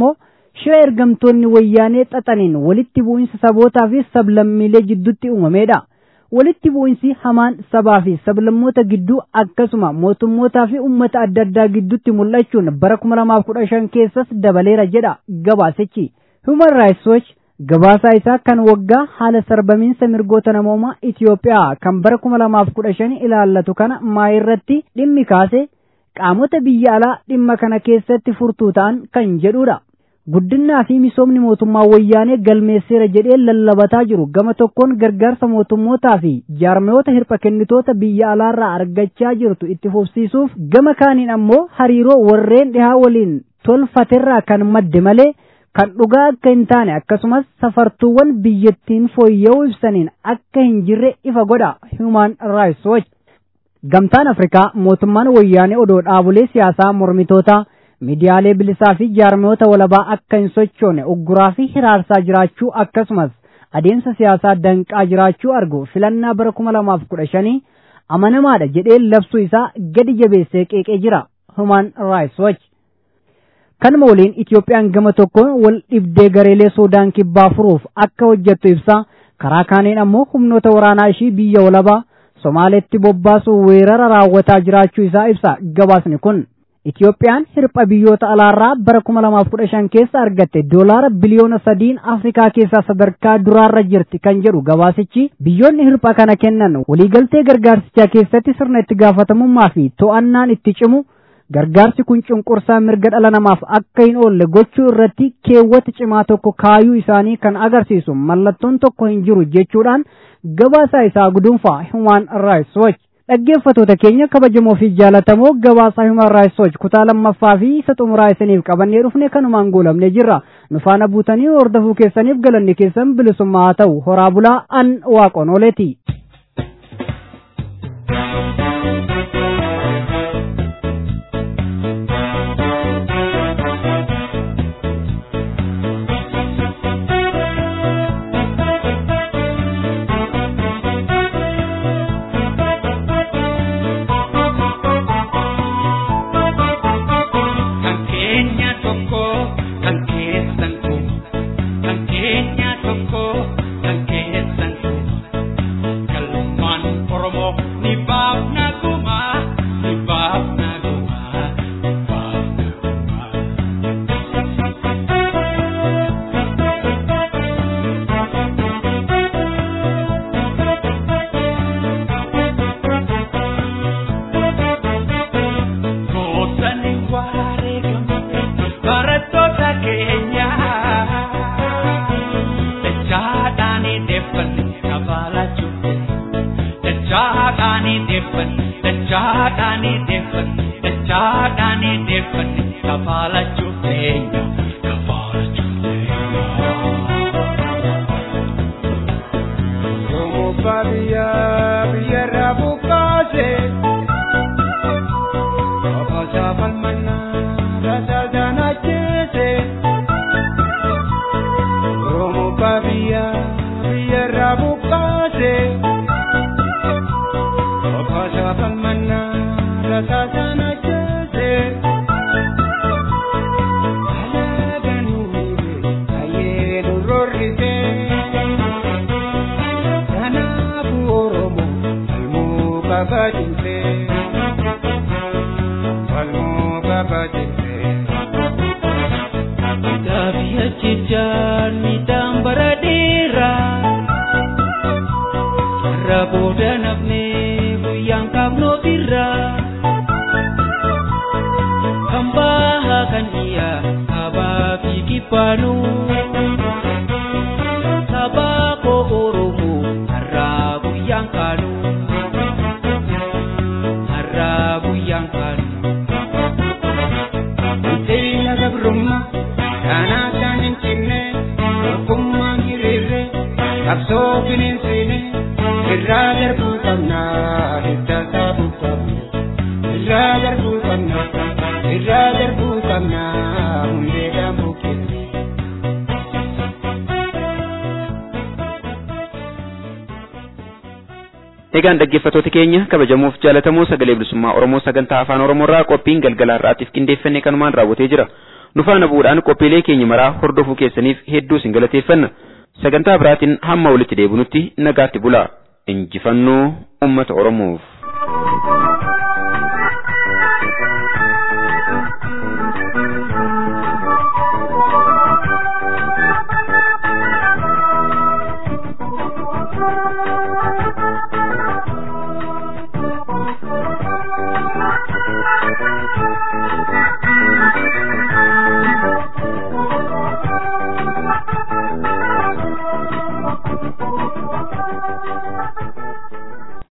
shira ergamtoonni wayyaanee xaxaniin walitti bu'insa sabootaa fi sablammiilee jidduutti uumameedha. Walitti bu'insi hamaan sabaa fi sablammoota gidduu akkasuma mootummootaa fi uummata adda addaa gidduutti mul'achuun bara kuma lamaaf kudha shan keessas dabaleera jedha gabaasichi. Human Rights Watch gabaasaa isaa kan waggaa haala sarbamiinsa mirgoota namoomaa Itoophiyaa kan bara kuma lamaaf kudha shan ilaallatu kana maayirratti dhimmi kaase qaamota biyya alaa dhimma kana keessatti furtuu ta'an kan jedhudha. Guddinaa fi misoomni mootummaa wayyaanee galmeesseera jedhee lallabataa jiru gama tokkoon gargaarsa mootummootaa fi jaarmiyoota hirpha kennitoota biyya alaarraa argachaa jirtu itti fufsiisuuf gama kaaniin ammoo hariiroo warreen dhihaa waliin tolfaterraa kan madde malee kan dhugaa akka hin taane akkasumas safartuuwwan biyyattiin fooyya'uu ibsaniin akka hin jirre ifa godha Human Rights Watch. Gamtaan Afrikaa mootummaan wayyaanee odoo dhaabolee siyaasaa mormitootaa miidiyaalee bilisaa fi jaarmiyoota walabaa akka hin sochoone ugguraa fi hiraarsaa jiraachuu akkasumas adeemsa siyaasaa danqaa jiraachuu argu filannaa bara kuma lamaaf kudha shanii amanamaadha jedhee labsuu isaa gadi jabeessee qeeqee jira Human Rights Watch. Kanuma waliin Itoophiyaan gama tokkoon wal dhibdee gareelee Suudaan kibbaa furuuf akka hojjettu ibsa karaa kaaniin ammoo humnoota waraanaa ishii biyya walabaa Somaaleetti bobbaasuu weerara raawwataa jiraachuu isaa ibsa gabaasni kun. Itoophiyaan hirpha biyyoota alaarraa bara kuma lamaaf kudha shan keessa argatte doolaara biliyoona sadiin Afrikaa keessaa sadarkaa duraarra jirti kan jedhu gabaasichi biyyoonni hirpha kana kennan waliigaltee gargaarsichaa keessatti sirna itti gaafatamummaa fi to'annaan itti cimu gargaarsi kun cunqursaa mirga dhala namaaf akka hin oolle gochuu irratti keewwata cimaa tokko kaayuu isaanii kan agarsiisu mallattoon tokko hin jiru jechuudhaan gabaasaa isaa guduunfaa Human Rights Watch. dhaggeeffatoota keenya kabajamoo fi jaalatamoo gabaasaa Human Rights Watch kutaa lammaffaa fi isa xumuraa isiniif qabannee dhufne kanumaan goolabne jirra nu faana buutanii hordofuu keessaniif galanni keessan bilisummaa haa ta'u horaa bulaa an waaqon ooleeti. Egaan dhaggeeffattoota keenya kabajamuuf jaalatamoo sagalee bilisummaa Oromoo sagantaa afaan Oromoorraa qophiin galgala har'aatiif qindeeffannee kanumaan raawwatee jira. nu faana bu'uudhaan qophiilee keenya maraa hordofuu keessaniif hedduu isin galateeffanna sagantaa biraatiin hamma walitti deebinutti nagaatti bulaa injifannoo ummata oromoof.